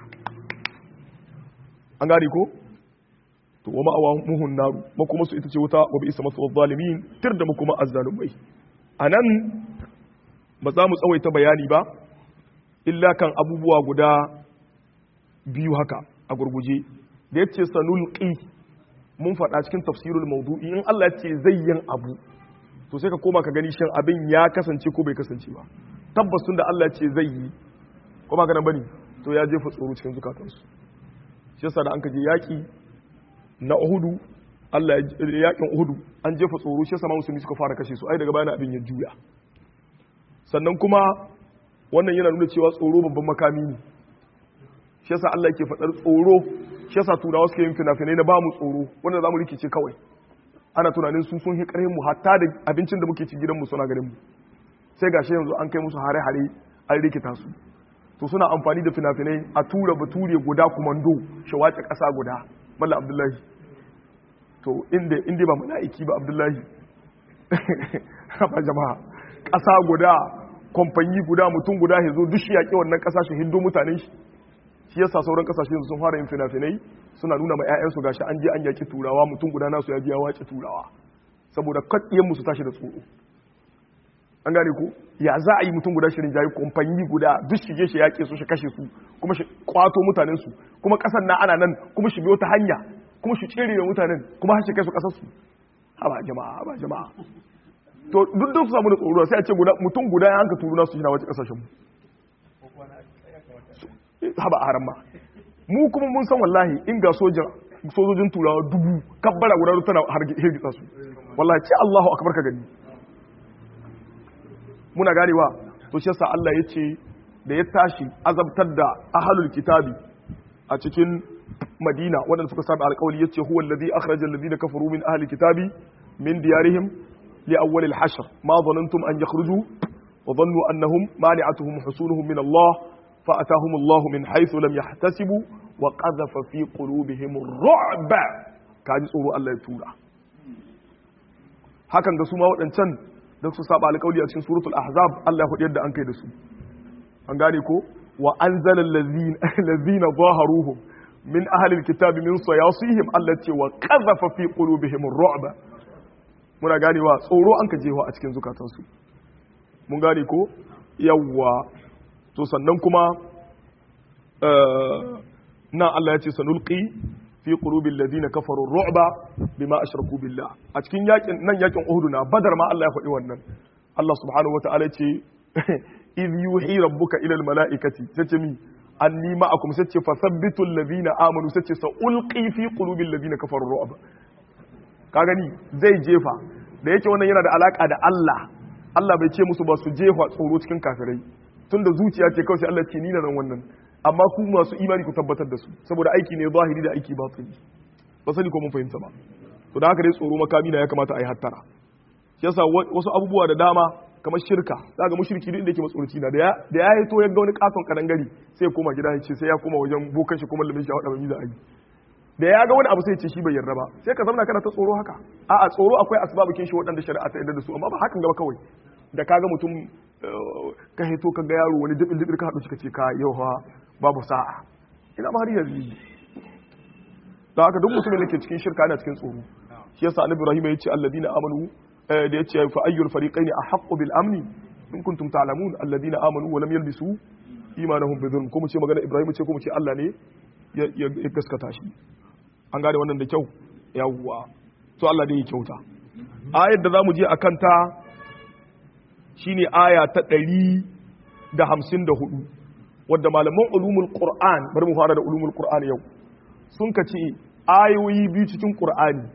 an gane ko to wa ma'awa muhun naru makuma su ita ce wuta wa bi isa masu zalimin tir da makuma azzalumai anan ba za mu tsawaita bayani ba illa kan abubuwa guda biyu haka a gurguje da yace sanulqi mun faɗa cikin tafsirul maudu'i in Allah ya ce zai yin abu to sai ka koma ka gani shin abin ya kasance ko bai kasance ba tabbas tun da Allah ce zai yi ko ba ka nan bane to ya jefa tsoro cikin zukatansu shi yasa da an kaje yaki na Uhudu Allah ya yakin Uhudu an jefa tsoro shi yasa ma musulmi suka fara kashe su ai daga bayan abin ya juya sannan kuma wannan yana nuna cewa tsoro babban makami ne shi yasa Allah yake faɗar tsoro shi yasa turawa suke yin fina-finai na ba mu tsoro wanda za mu rikice kawai ana tunanin su sun hi mu hatta da abincin da muke ci gidanmu suna ganin mu sai gashi yanzu an kai musu hare-hare an rikita su to suna amfani da fina-finai a tura bature guda kumando shi wace ƙasa guda malla abdullahi to inda inda ba mala'iki ba abdullahi ba jama'a ƙasa guda kwamfanyi guda mutum guda ya zo duk shi yaƙi wannan ƙasashen hindu mutanen shi shi yasa sauran ƙasashen sun fara yin fina-finai suna nuna ma 'ya'yansu gashi an je an yaƙi turawa mutum guda nasu ya biya waƙi turawa saboda kaɗiyan musu tashi da tsoro an gane ko ya za a yi mutum guda shirin jayi kwamfanyi guda duk shige shi yaƙe su shi kashe su kuma shi kwato mutanen su kuma ƙasar na ana nan kuma shi biyo ta hanya kuma shi tsere da mutanen kuma har shi kai su ƙasar su haba jama'a haba jama'a to duk da su samu da tsoro sai a ce mutum guda ya hanka turu nasu yana wace ƙasashen mu haba a haram ma mu kuma mun san wallahi in ga sojan sojojin turawa dubu kabbara guda tana hirgitsa su wallahi ce Allahu akbar ka gani muna ganewa to shi yasa Allah ya ce da ya tashi azabtar da ahlul kitabi a cikin Madina wanda suka saba alƙawari yace huwa allazi akhraja alladhina kafaru min ahli kitabi min diyarihim li awwal al-hashr ma dhanantum an yakhruju wa dhannu annahum mani'atuhum husunuhum min Allah fa atahum Allah min haythu lam yahtasibu wa qadhafa fi qulubihim ar-ru'ba kaji tsoro Allah ya tura hakan ga su ma waɗancan da su saba alƙawli a cikin suratul ahzab Allah ya yadda an kai da su an gane ko wa anzala allazina zaharuhum min ahli alkitabi min sayasihim allati wa qadhafa fi qulubihim ar-ru'ba muna ganewa tsoro an ka jewa a cikin zukatansu mun gane ko yawwa to sannan kuma na Allah ya ce sanulqi fi qulubil ladina kafaru ru'ba bima ashraku billah a cikin yakin nan yakin Uhud na Badar ma Allah ya faɗi wannan Allah subhanahu wataala ce idh yuhi rabbuka ila al malaikati sace mi anni ma'akum sace fasabbitul ladina amanu sace sa ulqi fi qulubil ladina kafaru ru'ba ka gani zai jefa da yake wannan yana da alaka da Allah Allah bai ce musu ba su jefa tsoro cikin kafirai tunda zuciya ce kawai sai Allah ce ni na nan wannan amma ku masu imani ku tabbatar da su saboda aiki ne zahiri da aiki batini ba sani ko mun fahimta ba to da haka dai tsoro makami na ya kamata a yi hattara shi yasa wasu abubuwa da dama kamar shirka za ga mushriki duk inda yake matsoroci na da ya yi to ya ga wani katon kadangare sai ya koma gida ya ce sai ya koma wajen bokan shi kuma lamin shi a wada mai za a yi da ya ga wani abu sai ya ce shi bai yarda ba sai ka zamana kana ta tsoro haka a'a tsoro akwai asbabukin shi waɗanda shari'a ta yarda da su amma ba hakan gaba kawai da kaga mutum ka hito ka ga yaro wani dibin dibin ka haɗu shi ka ce ka yau ha babu sa'a ina ma har yanzu da haka duk mutumin da ke cikin shirka yana cikin tsoro shi yasa annabi ibrahim ya ce alladina amanu da ya ce fa ayyul fariqaini ahqqu bil amni in kuntum ta'lamun alladina amanu wa lam yalbisu imanahum bi dhulm kuma ce magana ibrahim ce kuma ce Allah ne ya gaskata shi an gane wannan da kyau yawwa to Allah dai ya kyauta ayar da zamu je akan ta shine aya ta 154 wadda malaman ulumul qur'an bari mu fara da ulumul qur'an yau sun ka ce ayoyi biyu cikin qur'ani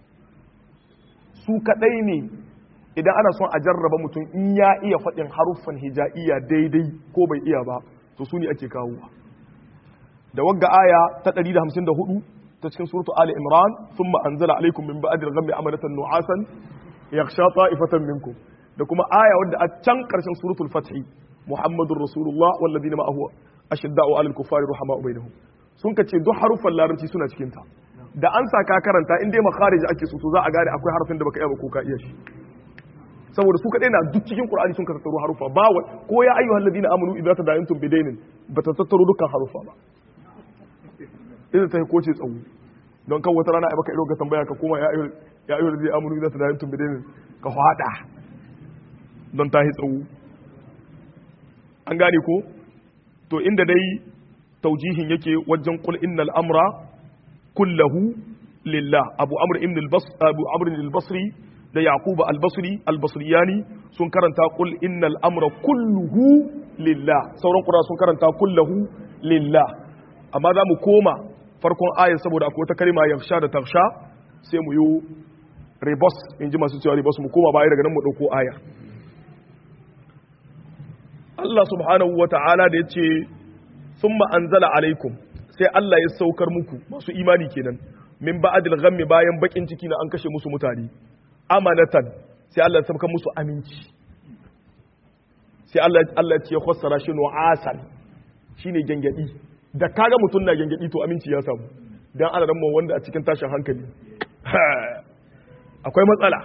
su kadai ne idan ana son a jarraba mutum in ya iya faɗin haruffan hija'iyya daidai ko bai iya ba to su ne ake kawowa da wagga aya ta 154 ta cikin suratu ali imran thumma anzala alaikum min ba'di al-ghammi amanatan nu'asan yakhsha ta'ifatan minkum da kuma aya wadda a can karshen suratul fath muhammadur rasulullah wal ladina ma'ahu ashidda'u 'alal kuffari ruhama'u bainahum sun kace duk haruffan larabci suna cikin ta da an sa ka karanta in dai makharij ake so to za a gane akwai harafin da baka iya ba ko ka iya shi saboda su kadai na duk cikin qur'ani sun ka tattaro harufa ba ko ya ayyuhal ladina amanu idza tadayantum bidainin ba ta tattaro dukkan harufa ba idan ta ko ce tsawo don kan wata rana ai baka iro ka tambaya ka koma ya ayyuhal ya ayyuhal ladina amanu idza tadayantum bidainin ka hada don ta yi tsawo an gane ko to inda dai taujihin yake wajen qul innal amra kullahu lillah abu amr ibn al-basri abu amr al-basri da yaquba al-basri al-basriyani sun karanta qul innal amra kulluhu lillah sauran qura sun karanta kullahu lillah amma za mu koma farkon ayar saboda akwai wata kalma yakhsha da takhsha sai mu yi rebus in ji masu cewa rebus mu koma baya daga nan mu dauko ayar Allah subhanahu wa ta'ala da ya ce sun ma'anzala alaikum sai Allah ya saukar muku masu imani kenan min ba'adil ghammi bayan bakin ciki na an kashe musu mutane amanatan sai Allah ya saukar musu aminci sai Allah Allah ya fassara shi nu'asan shine gengedi da kaga mutum na gengedi to aminci ya samu dan ana ran wanda a cikin tashin hankali akwai matsala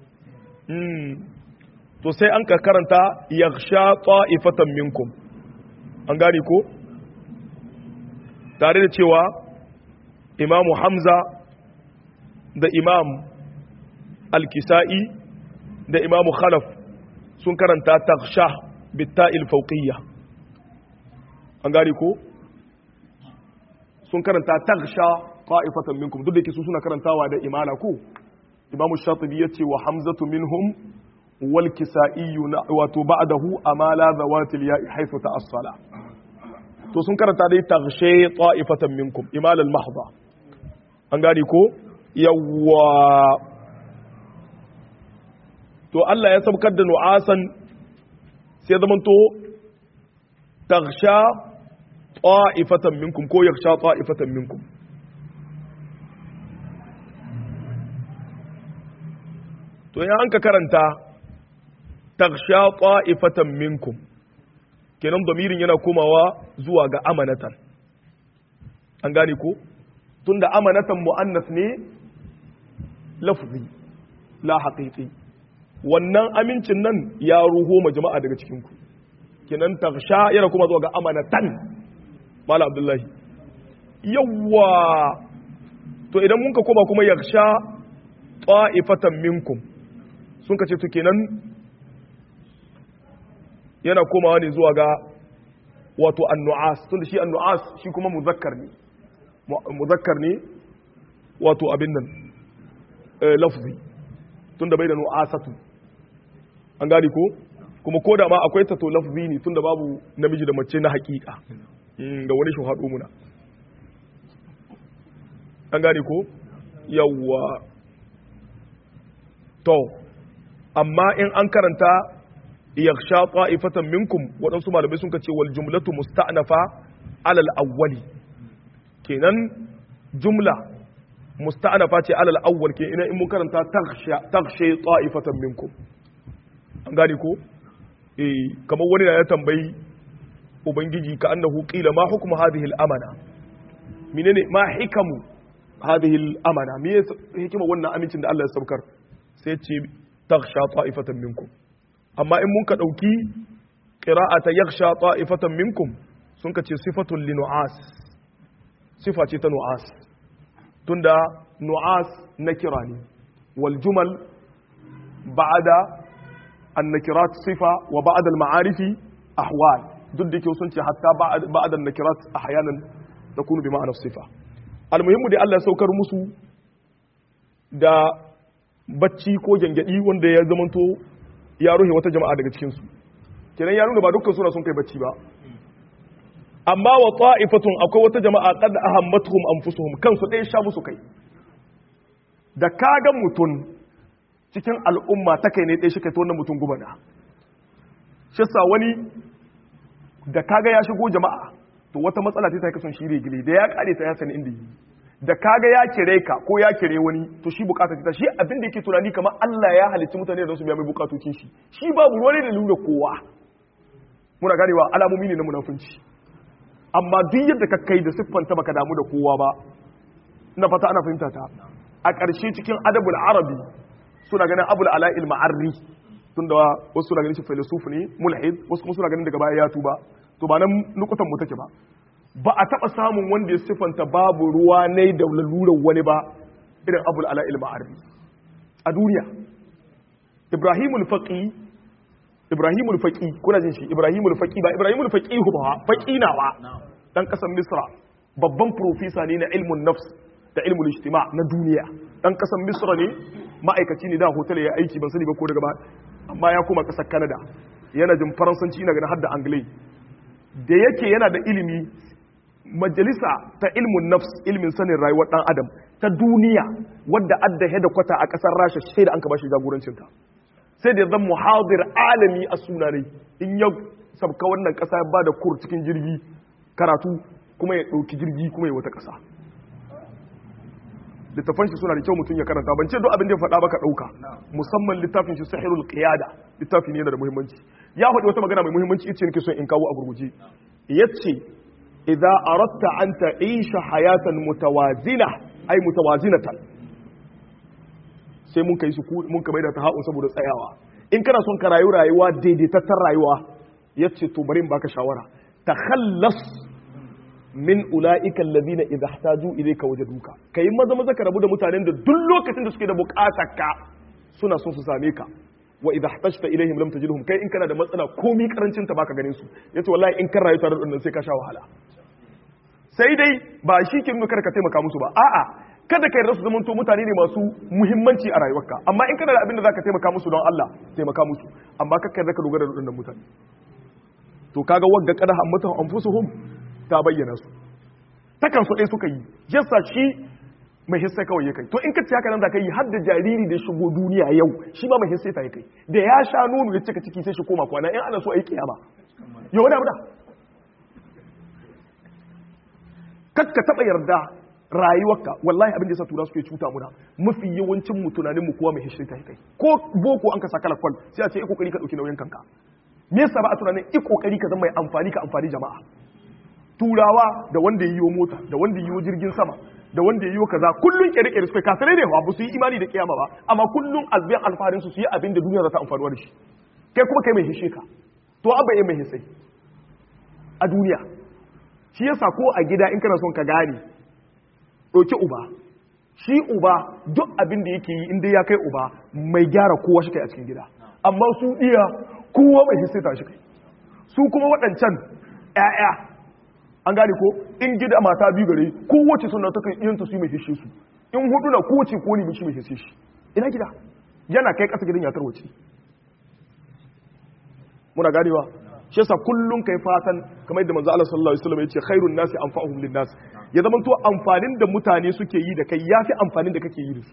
to sai an ka karanta yakhsha ta'ifatan minkum an gane ko tare da cewa imamu hamza da imam al-kisa'i da imamu khalaf sun karanta taksha bitta'il fawqiyya an gane ko sun karanta taksha ta'ifatan minkum duk da yake su suna karantawa da imala ko imamu shatibi yace wa hamzatu minhum wal kisa'i wato ba'dahu amala zawatil ya'i haythu ta'assala to sun karanta dai takshe ta'ifatan minkum imala al-mahdha an gane ko yawwa to Allah ya sabkar da nu'asan sai zaman to taksha ta'ifatan minkum ko yaksha ta'ifatan minkum to ya an ka karanta taksha ta'ifatan minkum kenan damirin yana komawa zuwa ga amanatan an gane ko tunda amanatan mu'annas ne lafzi la haqiqi wannan amincin nan ya ruho ma jama'a daga cikin ku kenan taksha yana kuma zuwa ga amanatan mala abdullahi yawwa to idan mun ka koma kuma yaksha ta'ifatan minkum sun ka ce to kenan yana komawa ne zuwa ga wato annu'as tunda shi annu'as shi kuma muzakkar ne muzakkar ne wato abin nan lafzi tunda bai da nu'asatu an gani ko kuma ko da ma akwai ta to lafzi ne tunda babu namiji da mace na hakika da wani shi haɗo muna an gani ko yawwa to amma in an karanta yakhsha ta'ifatan minkum waɗansu malamai sun ce wal jumlatu musta'nafa alal awwali kenan jumla musta'nafa ce alal awwal ke ina in mun karanta takhsha takhsha ta'ifatan minkum an gane ko eh kamar wani da ya tambayi ubangiji ka annahu qila ma hukmu hadhihi al-amana menene ma hikamu hadhihi al-amana me hikima wannan amincin da Allah ya saukar sai ce takhsha ta'ifatan minkum amma in mun ka dauki qira'ata yakhsha ta'ifatan minkum sun ka ce sifatul linu'as sifa ce ta nu'as tunda nu'as nakira ne wal jumal ba'da an-nakirat sifa wa ba'da al-ma'arifi ahwal duk da ke sun ce hatta ba'da an-nakirat ahyanan takunu bi ma'anar sifa almuhimmu dai Allah ya saukar musu da bacci ko gyangyaɗi wanda ya zamanto ya ruhe wata jama'a daga cikinsu kenan ya nuna ba dukkan suna sun kai bacci ba amma wa ta'ifatun akwai wata jama'a qad ahammatuhum anfusuhum kansu ɗaya sha musu kai da kaga mutum cikin al'umma ta kai ne ɗaya shi kai ta wannan mutum gubana shi sa wani da kaga ya shigo jama'a to wata matsala ta kasan shi regile da ya kare ta ya sani inda yi da kaga ya kire ka ko ya kire wani to shi bukata ta shi abin da yake tunani kamar Allah ya halicci mutane da su biya mai bukatocin shi shi babu ruwa da lura kowa muna ganewa alamomi ne na munafunci amma duk yadda ka kai da siffanta baka damu da kowa ba na fata ana fahimta ta a ƙarshe cikin adabul arabi suna ganin abul ala'il ma'arri tunda wasu suna ganin shi filosofi ne mulhid wasu kuma suna ganin daga baya ya tuba to ba nan nukutan mu take ba ba a taɓa samun wanda ya siffanta babu ruwa ne da lalurar wani ba irin abul ala'il ma'arri a duniya ibrahimul faqi ibrahimul faqi kuna jin shi ibrahimul faqi ba ibrahimul faqi ba faqi nawa dan kasan misra babban profesa ne na ilmun nafs da ilmul ijtima na duniya dan kasan misra ne ma'aikaci ne da hotel ya aiki ban sani ba ko daga ba amma ya koma kasar canada yana jin faransanci ina ganin har da anglai da yake yana da ilimi majalisa ta ilmun nafs ilmin sanin rayuwar dan adam ta duniya wadda adda heda kwata a kasar rasha sai da an ka bashi jagorancin ta sai da zan muhadir alami a sunanai in ya sabka wannan kasa ba da kur cikin jirgi karatu kuma ya ɗauki jirgi kuma ya wata kasa littafan shi suna da kyau mutum ya karanta ban ce duk abin da ya faɗa baka ɗauka musamman littafin shi sahirul qiyada littafi ne yana da muhimmanci ya faɗi wata magana mai muhimmanci ita nake so in kawo a gurguje yace idza aradta an ta'isha hayatan mutawazina ay mutawazinatan sai mun kai su mun ka maida ta ha'un saboda tsayawa in kana son ka rayu rayuwa daidaitattar rayuwa yace to bari in baka shawara takhallas min ula'ika alladhina idha ihtaju ilayka wajaduka kai maza maza ka rabu da mutanen da duk lokacin da suke da bukatar ka suna son su same ka wa idha ihtajta ilayhim lam tajidhum kai in kana da matsala komi karancin ta baka ganin su yace wallahi in kan rayu tare da wannan sai ka sha wahala sai dai ba shi ke nuna kada ka taimaka musu ba a'a kada ka yarda su zamanto mutane ne masu muhimmanci a rayuwarka amma in kana da abin da zaka taimaka musu don Allah taimaka musu amma ka yarda ka dogara da waɗannan mutane to kaga wagga kada hammatu anfusuhum ta bayyana su takan so ɗaya suka yi yasa shi mai hissa kawai ya kai to in ka ci haka nan za ka yi har da jariri da shigo duniya yau shi ma mai hissa ta ya kai da ya sha nono ya cika ciki sai shi koma kwana in ana so a yi kiyama yau wani abu da kakka taɓa yarda rayuwarka wallahi abin da yasa tura suke cuta muna mafi yawancin mu tunanin mu kowa mai hissa ta ya kai ko boko an ka saka lakwal sai a ce iko kokari ka dauki nauyin kanka me yasa ba a tunanin iko kokari ka zama mai amfani ka amfani jama'a turawa da wanda ya yiwo mota da wanda ya yiwo jirgin sama da wanda ya yiwo kaza kullun kere-kere suka kafirai ne ba su yi imani da kiyama ba amma kullun azbiyan alfarin su su yi abin da duniya za ta amfanuwa da shi kai kuma kai mai hishe ka to abba ya mai hisai a duniya shi yasa ko a gida in kana son ka gane ɗauki uba shi uba duk abin da yake yi inda ya kai uba mai gyara kowa shi kai a cikin gida amma su iya kowa mai hisai ta shi kai su kuma waɗancan 'ya'ya an gane ko in gida mata biyu gare kowace suna ta kan iyanta su mai fishe su in hudu na kowace ko ne shi mai fishe shi ina gida yana kai kasa gidan ya tarwace muna ganewa shi yasa kullun kai fatan kamar yadda manzo Allah sallallahu alaihi wasallam yace khairun nasi anfa'uhum linnas ya zama to amfanin da mutane suke yi da kai yafi amfanin da kake yi da su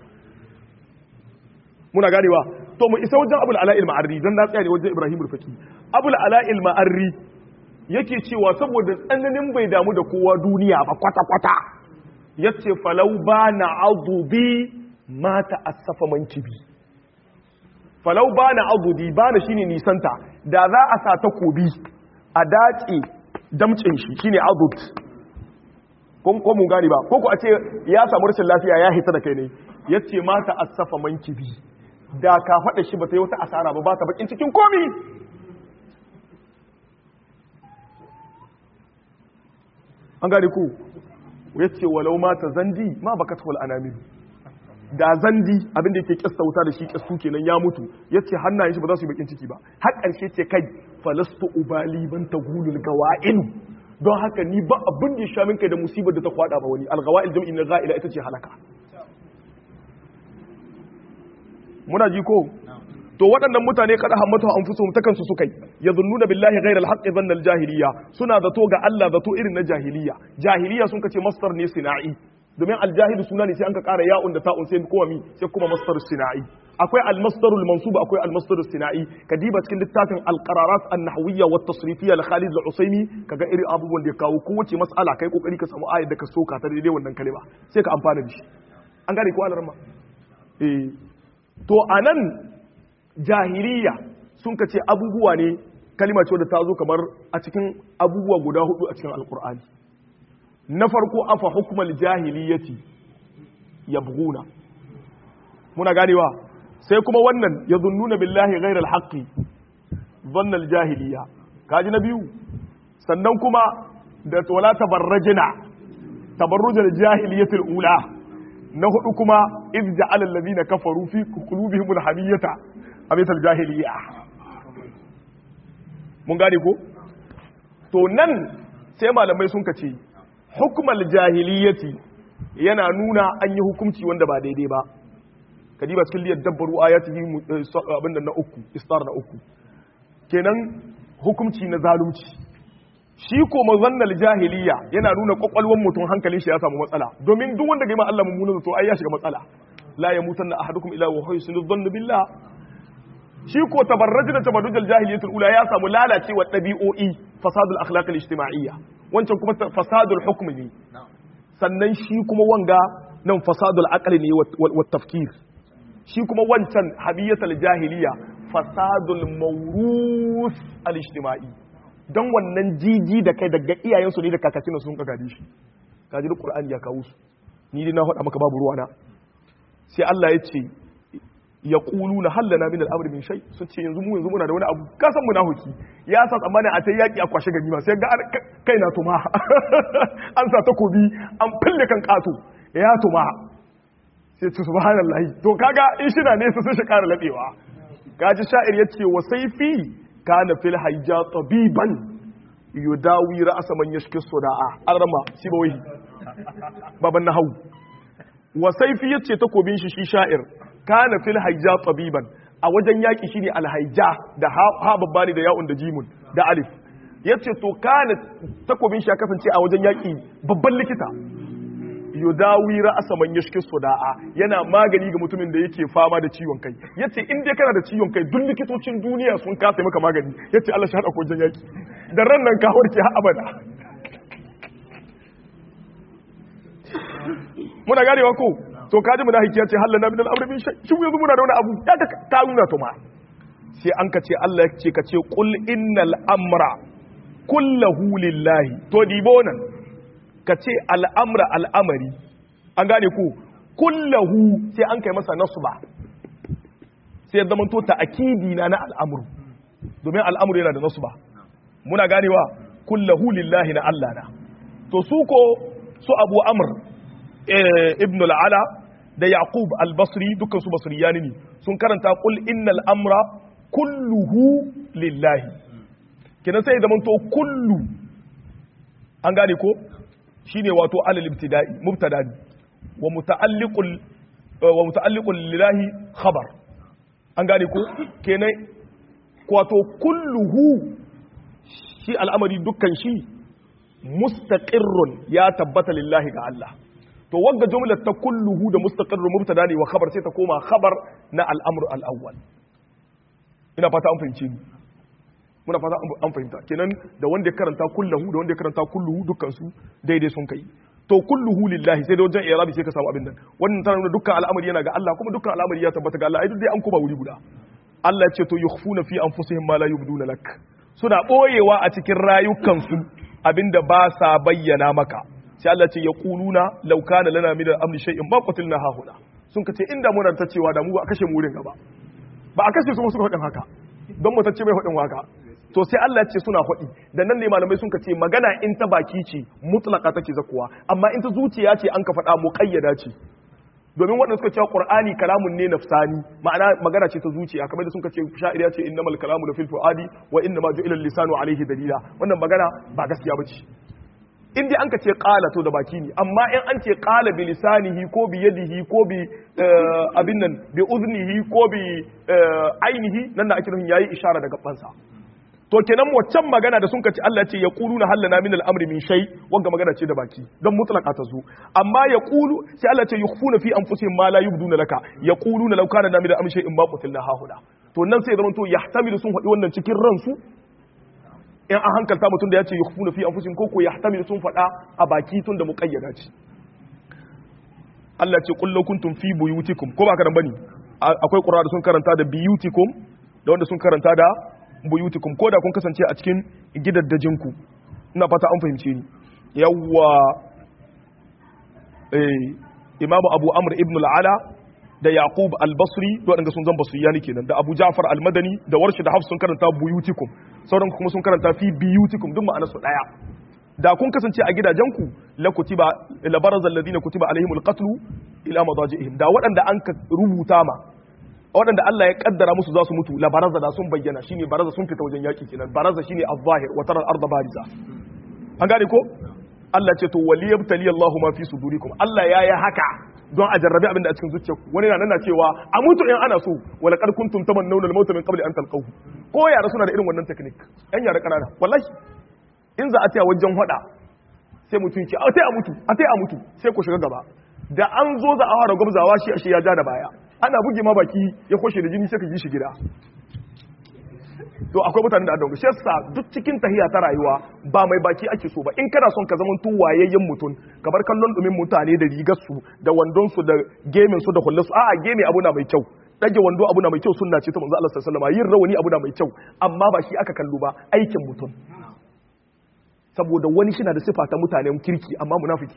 muna ganewa to mu isa wajen abul ala'il ma'arri dan na tsaya ne wajen ibrahim rufaki abul ala'il ma'arri yake cewa saboda tsananin bai damu da kowa duniya ba kwata-kwata ya ce falau ba na azubi mata asafa mankibi falau ba na azubi ba na shine nisanta da za a sa takobi a dace damcin shi shine azub ko mun gani ba ko ku a ce ya samu rashin lafiya ya hita da kai ne ya ce mata asafa mankibi da ka faɗa shi ba ta yi wata asara ba ba ta bakin cikin komi an gane ku ya ce walau mata zandi ma baka tawal anamil da zandi abin da yake kista wuta da shi kistu kenan ya mutu ya ce hannayen shi ba za su yi bakin ciki ba har ƙarshe ce kai falastu ubali ban tagulul gawa'in don haka ni ba abin da ya sha min kai da musibar da ta kwada ba wani algawa'il jam'i na ga'ila ita ce halaka muna ji ko to waɗannan mutane kada hammatu an fuso ta kansu suka yi ya zunnuna billahi ghairal haqqi dhanna jahiliya suna zato ga Allah zato irin na jahiliya jahiliya sun kace masdar ne sina'i domin aljahilu suna ne sai an ka ƙara ya'un da ta'un sai kuma mi sai kuma masdar sina'i akwai al-masdar al-mansub akwai al-masdar sina'i kadiba cikin littafin al-qararat an-nahwiyya wa at-tasrifiyya li Khalid al-Usaymi kaga irin abubuwan da ya kawo kowace mas'ala kai kokari ka samu ayar da ka soka ta daidai wannan kalma sai ka amfana da shi an gane ko alarma eh to anan jahiliya sun ka ce abubuwa ne kalima ce wadda ta zo kamar a cikin abubuwa guda hudu a cikin alkur'ani na farko afa hukumar jahiliyati yabghuna muna ganewa sai kuma wannan ya zunnuna billahi ghairal haqqi dhannal jahiliya kaji na biyu sannan kuma da wala tabarrajina tabarrujal jahiliyatil ula na hudu kuma iz ja'ala allazina kafaru fi qulubihimul hamiyata amital jahiliya mun gane ko to nan sai malamai sun kace hukumar jahiliyati yana nuna an yi hukunci wanda ba daidai ba kadiba cikin liyar dabbaru ayatihi abin da na uku istar na uku kenan hukunci na zalunci shi ko mazannal jahiliya yana nuna kwakwalwar mutum hankalin shi ya samu matsala domin duk wanda ga ma Allah mummunan zato ai ya shiga matsala la yamutanna ahadukum ila wa husnul dhann billah shi ko tabarrajin da tabarrujal jahiliyatul ula ya samu lalacewa dabi'o'i fasadul akhlaq al-ijtima'iyya wancan kuma fasadul hukm ne sannan shi kuma wanga nan fasadul aqli ne wa tafkir shi kuma wancan habiyatul jahiliya fasadul mawrus al-ijtima'i dan wannan jiji da kai daga iyayensu ne da kakakin sun ka gadi shi kaji da qur'ani ya kawo su ni dai na faɗa maka babu ruwana sai Allah ya ce yaquluna hal lana min al-amri min shay sun ce yanzu mu yanzu muna da wani abu ka san munafiki ya sa tsammanin a ta yaki a kwashe ganima sai ga kai na tuma an sa takobi an fille kan kato ya tuma sai ce subhanallahi to kaga in shi na nesa sai shi kara labewa kaji sha'ir yace wa sayfi kana fil hayja tabiban yudawi ra'sa man yashki suda'a arma sibawi baban nahawu wa sayfi yace takobin shi shi sha'ir kana fil hayja tabiban a wajen yaki shine al hayja da ha babba ne da ya'un da jimun da alif yace to kana takobin shi ya kasance a wajen yaki babban likita yudawi ra'asa man yashki suda'a yana magani ga mutumin da yake fama da ciwon kai yace in dai kana da ciwon kai duk likitocin duniya sun kasa maka magani yace Allah shi hada ko yaki da ran nan ka warke har abada muna ganewa ko to kaji mu da hikiya ce hallana min al-amri min shay shi yanzu muna da wani abu ya ka ta nuna to ma sai an ka ce Allah ya ce ka ce qul innal amra kullahu lillahi to dibo nan ka ce al'amra al'amari an gane ku kullahu sai an kai masa nasu ba sai zama to ta akidi na na al'amuru domin al'amuru yana da nasu ba muna ganewa kullahu lillahi na Allah na to su ko su abu amr ibn al'ala da yaqub al-basri dukkan su basriyani ne sun karanta kul innal amra kulluhu lillahi kenan sai zama to kullu an gane ko shine wato alal ibtida'i mubtada wa muta'alliqul wa muta'alliqul lillahi khabar an gane ko kenan wato kulluhu shi al'amari dukkan shi mustaqirrun ya tabbata lillahi ga Allah to wanda jumlar ta kulluhu da mustaqirrun mubtada ne wa khabar sai ta koma khabar na al'amru al-awwal ina fata an fahimce ni muna fata an fahimta kenan da wanda ya karanta kullahu da wanda ya karanta kulluhu dukkan su daidai sun kai to kulluhu lillahi sai da wajen irabi sai ka samu abin nan wannan tana nuna dukkan al'amari yana ga Allah kuma dukkan al'amari ya tabbata ga Allah ai duk dai an kuma wuri guda Allah ya ce to yukhfuna fi anfusihim ma la yubduna lak suna boyewa a cikin rayukansu abinda ba sa bayyana maka sai Allah ce yaquluna law kana lana min al-amri shay'in ma qatilna hahuna sun kace inda muna ta cewa da mu ba a kashe mu wurin gaba ba a kashe su suka faɗin haka don mutacce mai faɗin waka to sai Allah ce suna faɗi da nan ne malamai sun ce magana in ta baki ce mutlaka take zakuwa amma in ta zuciya ce an ka faɗa muqayyada ce domin waɗanda suka cewa qur'ani kalamun ne nafsani ma'ana magana ce ta zuciya kamar da sun ce sha'ir ya ce innamal kalamu la fil fuadi wa innama ju'ila lisanu alayhi dalila wannan magana ba gaskiya bace in dai an ka ce qala to da baki ne amma in an ce qala bi lisanihi ko bi yadihi ko bi abin nan bi uznihi ko bi ainihi nan da ake nufin yayi ishara da gabansa to kenan waccan magana da sun kaci Allah ce ya qulu na hallana min al-amri min shay wanga magana ce da baki dan mutlaka ta zo amma ya qulu sai Allah ce yukhfuna fi anfusihim ma la yubduna laka yaquluna law kana min al-amri shay'in ma qutilna hahuda to nan sai zaman to yahtamilu sun faɗi wannan cikin ransu in an hankalta mutum da ya ce yukhfuna fi anfusihim ko ko yahtamilu sun faɗa a baki tun da muqayyada ce Allah ce qul law kuntum fi buyutikum ko ba ka dan bane akwai qur'a da sun karanta da biyutikum da wanda sun karanta da buyutikum ko da kun kasance a cikin gidaddajinku ina fata an fahimce ni yawwa eh imamu abu amr ibn al-ala da yaqub al-basri to wadanda sun zan basriyani kenan da abu ja'far al-madani da warshi da hafs sun karanta buyutikum sauran kuma sun karanta fi biyutikum duk ma'anar su daya da kun kasance a gidajenku la kutiba la baraza alladhina kutiba alaihimul qatl ila madajihim da waɗanda an ka rubuta ma waɗanda Allah ya kaddara musu za su mutu la baraza da sun bayyana shine baraza sun fita wajen yaki kenan baraza shine az-zahir wa tara al-ardha bariza an gane ko Allah ce to waliyabtali Allahu ma fi sudurikum Allah ya yi haka don a jarrabe abin da a cikin zuciyarku wani na nana cewa a mutu in ana so wala qad kuntum tamannawna al-mauta min qabli an talqahu ko yara suna da irin wannan technique yan yara kanana wallahi in za a taya wajen hada sai mutum ce a tai a mutu a tai a mutu sai ku shiga gaba da an zo za a fara gwabzawa shi ashe ya ja da baya ana buge ma baki ya kwashe da jini sai ka ji shi gida to akwai mutanen da adon shi yasa duk cikin tahiya ta rayuwa ba mai baki ake so ba in kana son ka zama tun wayayyen mutum ka bar kallon dumin mutane da rigar su da wandon su da gemin su da hullar su a'a gemi abu na mai kyau dage wando abu na mai kyau sunna ce ta manzo Allah sallallahu alaihi wasallam yin rawani abu na mai kyau amma ba shi aka kallo ba aikin mutum saboda wani shi na da sifa ta mutanen kirki amma munafiki na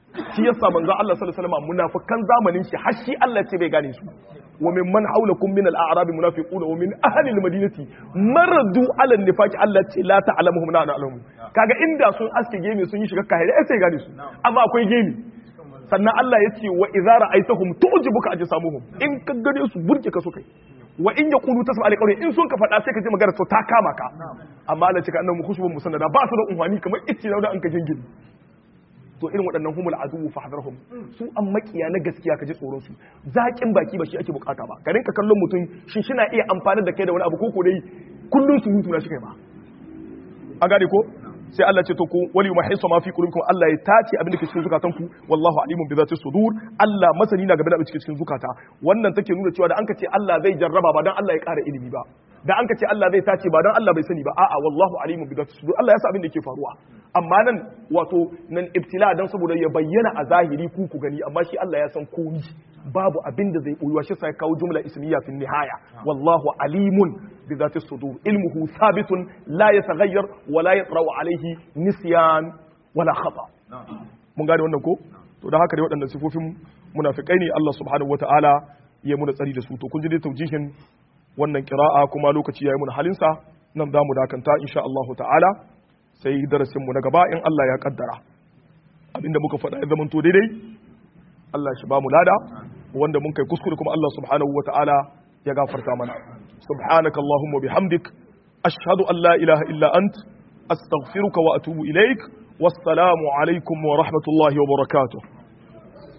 shi yasa manzo Allah sallallahu alaihi wasallam munafikan zamanin shi har shi Allah ce bai gane su wa min man haulakum min al-a'rab munafiquna wa min ahli al-madinati maradu ala an-nifaq Allah ce la ta'lamuhum la na'lamu kaga inda sun aske gemi sun yi shiga kahire sai gane su amma akwai gemi sannan Allah ya ce wa idza ra'aytahum tu'jibuka ajsamuhum in ka gane su burge ka so kai wa in yaqulu tasma alqawli in sun ka faɗa sai ka ji magana to ta kama ka amma Allah ce ka annabi khushbun musannada ba su da unwani kamar ice da an ka jingin to irin waɗannan humul aduwu fahdharhum su an makiya na gaskiya ka ji tsoron su zakin baki ba shi ake bukata ba ka rinka kallon mutum shi shi na iya amfani da kai da wani abu ko ko dai kullun su mutu na shi kai ba a gane ko sai Allah ce to ku wali mahisu ma fi qulubikum Allah ya tace abin da ke cikin zukatanku wallahu alimun bi zati sudur Allah masani na game da abin da ke cikin zukata wannan take nuna cewa da an ka ce Allah zai jarraba ba dan Allah ya ƙara ilimi ba da an ka ce Allah zai tace ba dan Allah bai sani ba a'a wallahu alimun bi zati sudur Allah ya sa abin da ke faruwa amma nan wato nan ibtila dan saboda ya bayyana a zahiri ku ku gani amma shi Allah ya san komi babu abin da zai boyuwa shi sai kawo jumla ismiya fi nihaya wallahu alimun bi zati sudur ilmuhu thabitun la yataghayyar wa la yatra'u alayhi nisyan wala khata mun gane wannan ko to da haka dai waɗannan sifofin munafikai ne Allah subhanahu wataala ya muna tsari da su to kun ji dai taujihin wannan qira'a kuma lokaci yayi mun halinsa nan zamu dakanta insha Allah ta'ala sai darasin mu na gaba in Allah ya kaddara abinda muka faɗa ya zamanto daidai Allah shi ba mu lada wanda mun kai kuskure kuma Allah subhanahu wataala ya gafarta mana subhanaka allahumma bihamdik ashhadu an la ilaha illa ant astaghfiruka wa atubu ilaik wassalamu alaikum wa rahmatullahi wa barakatuh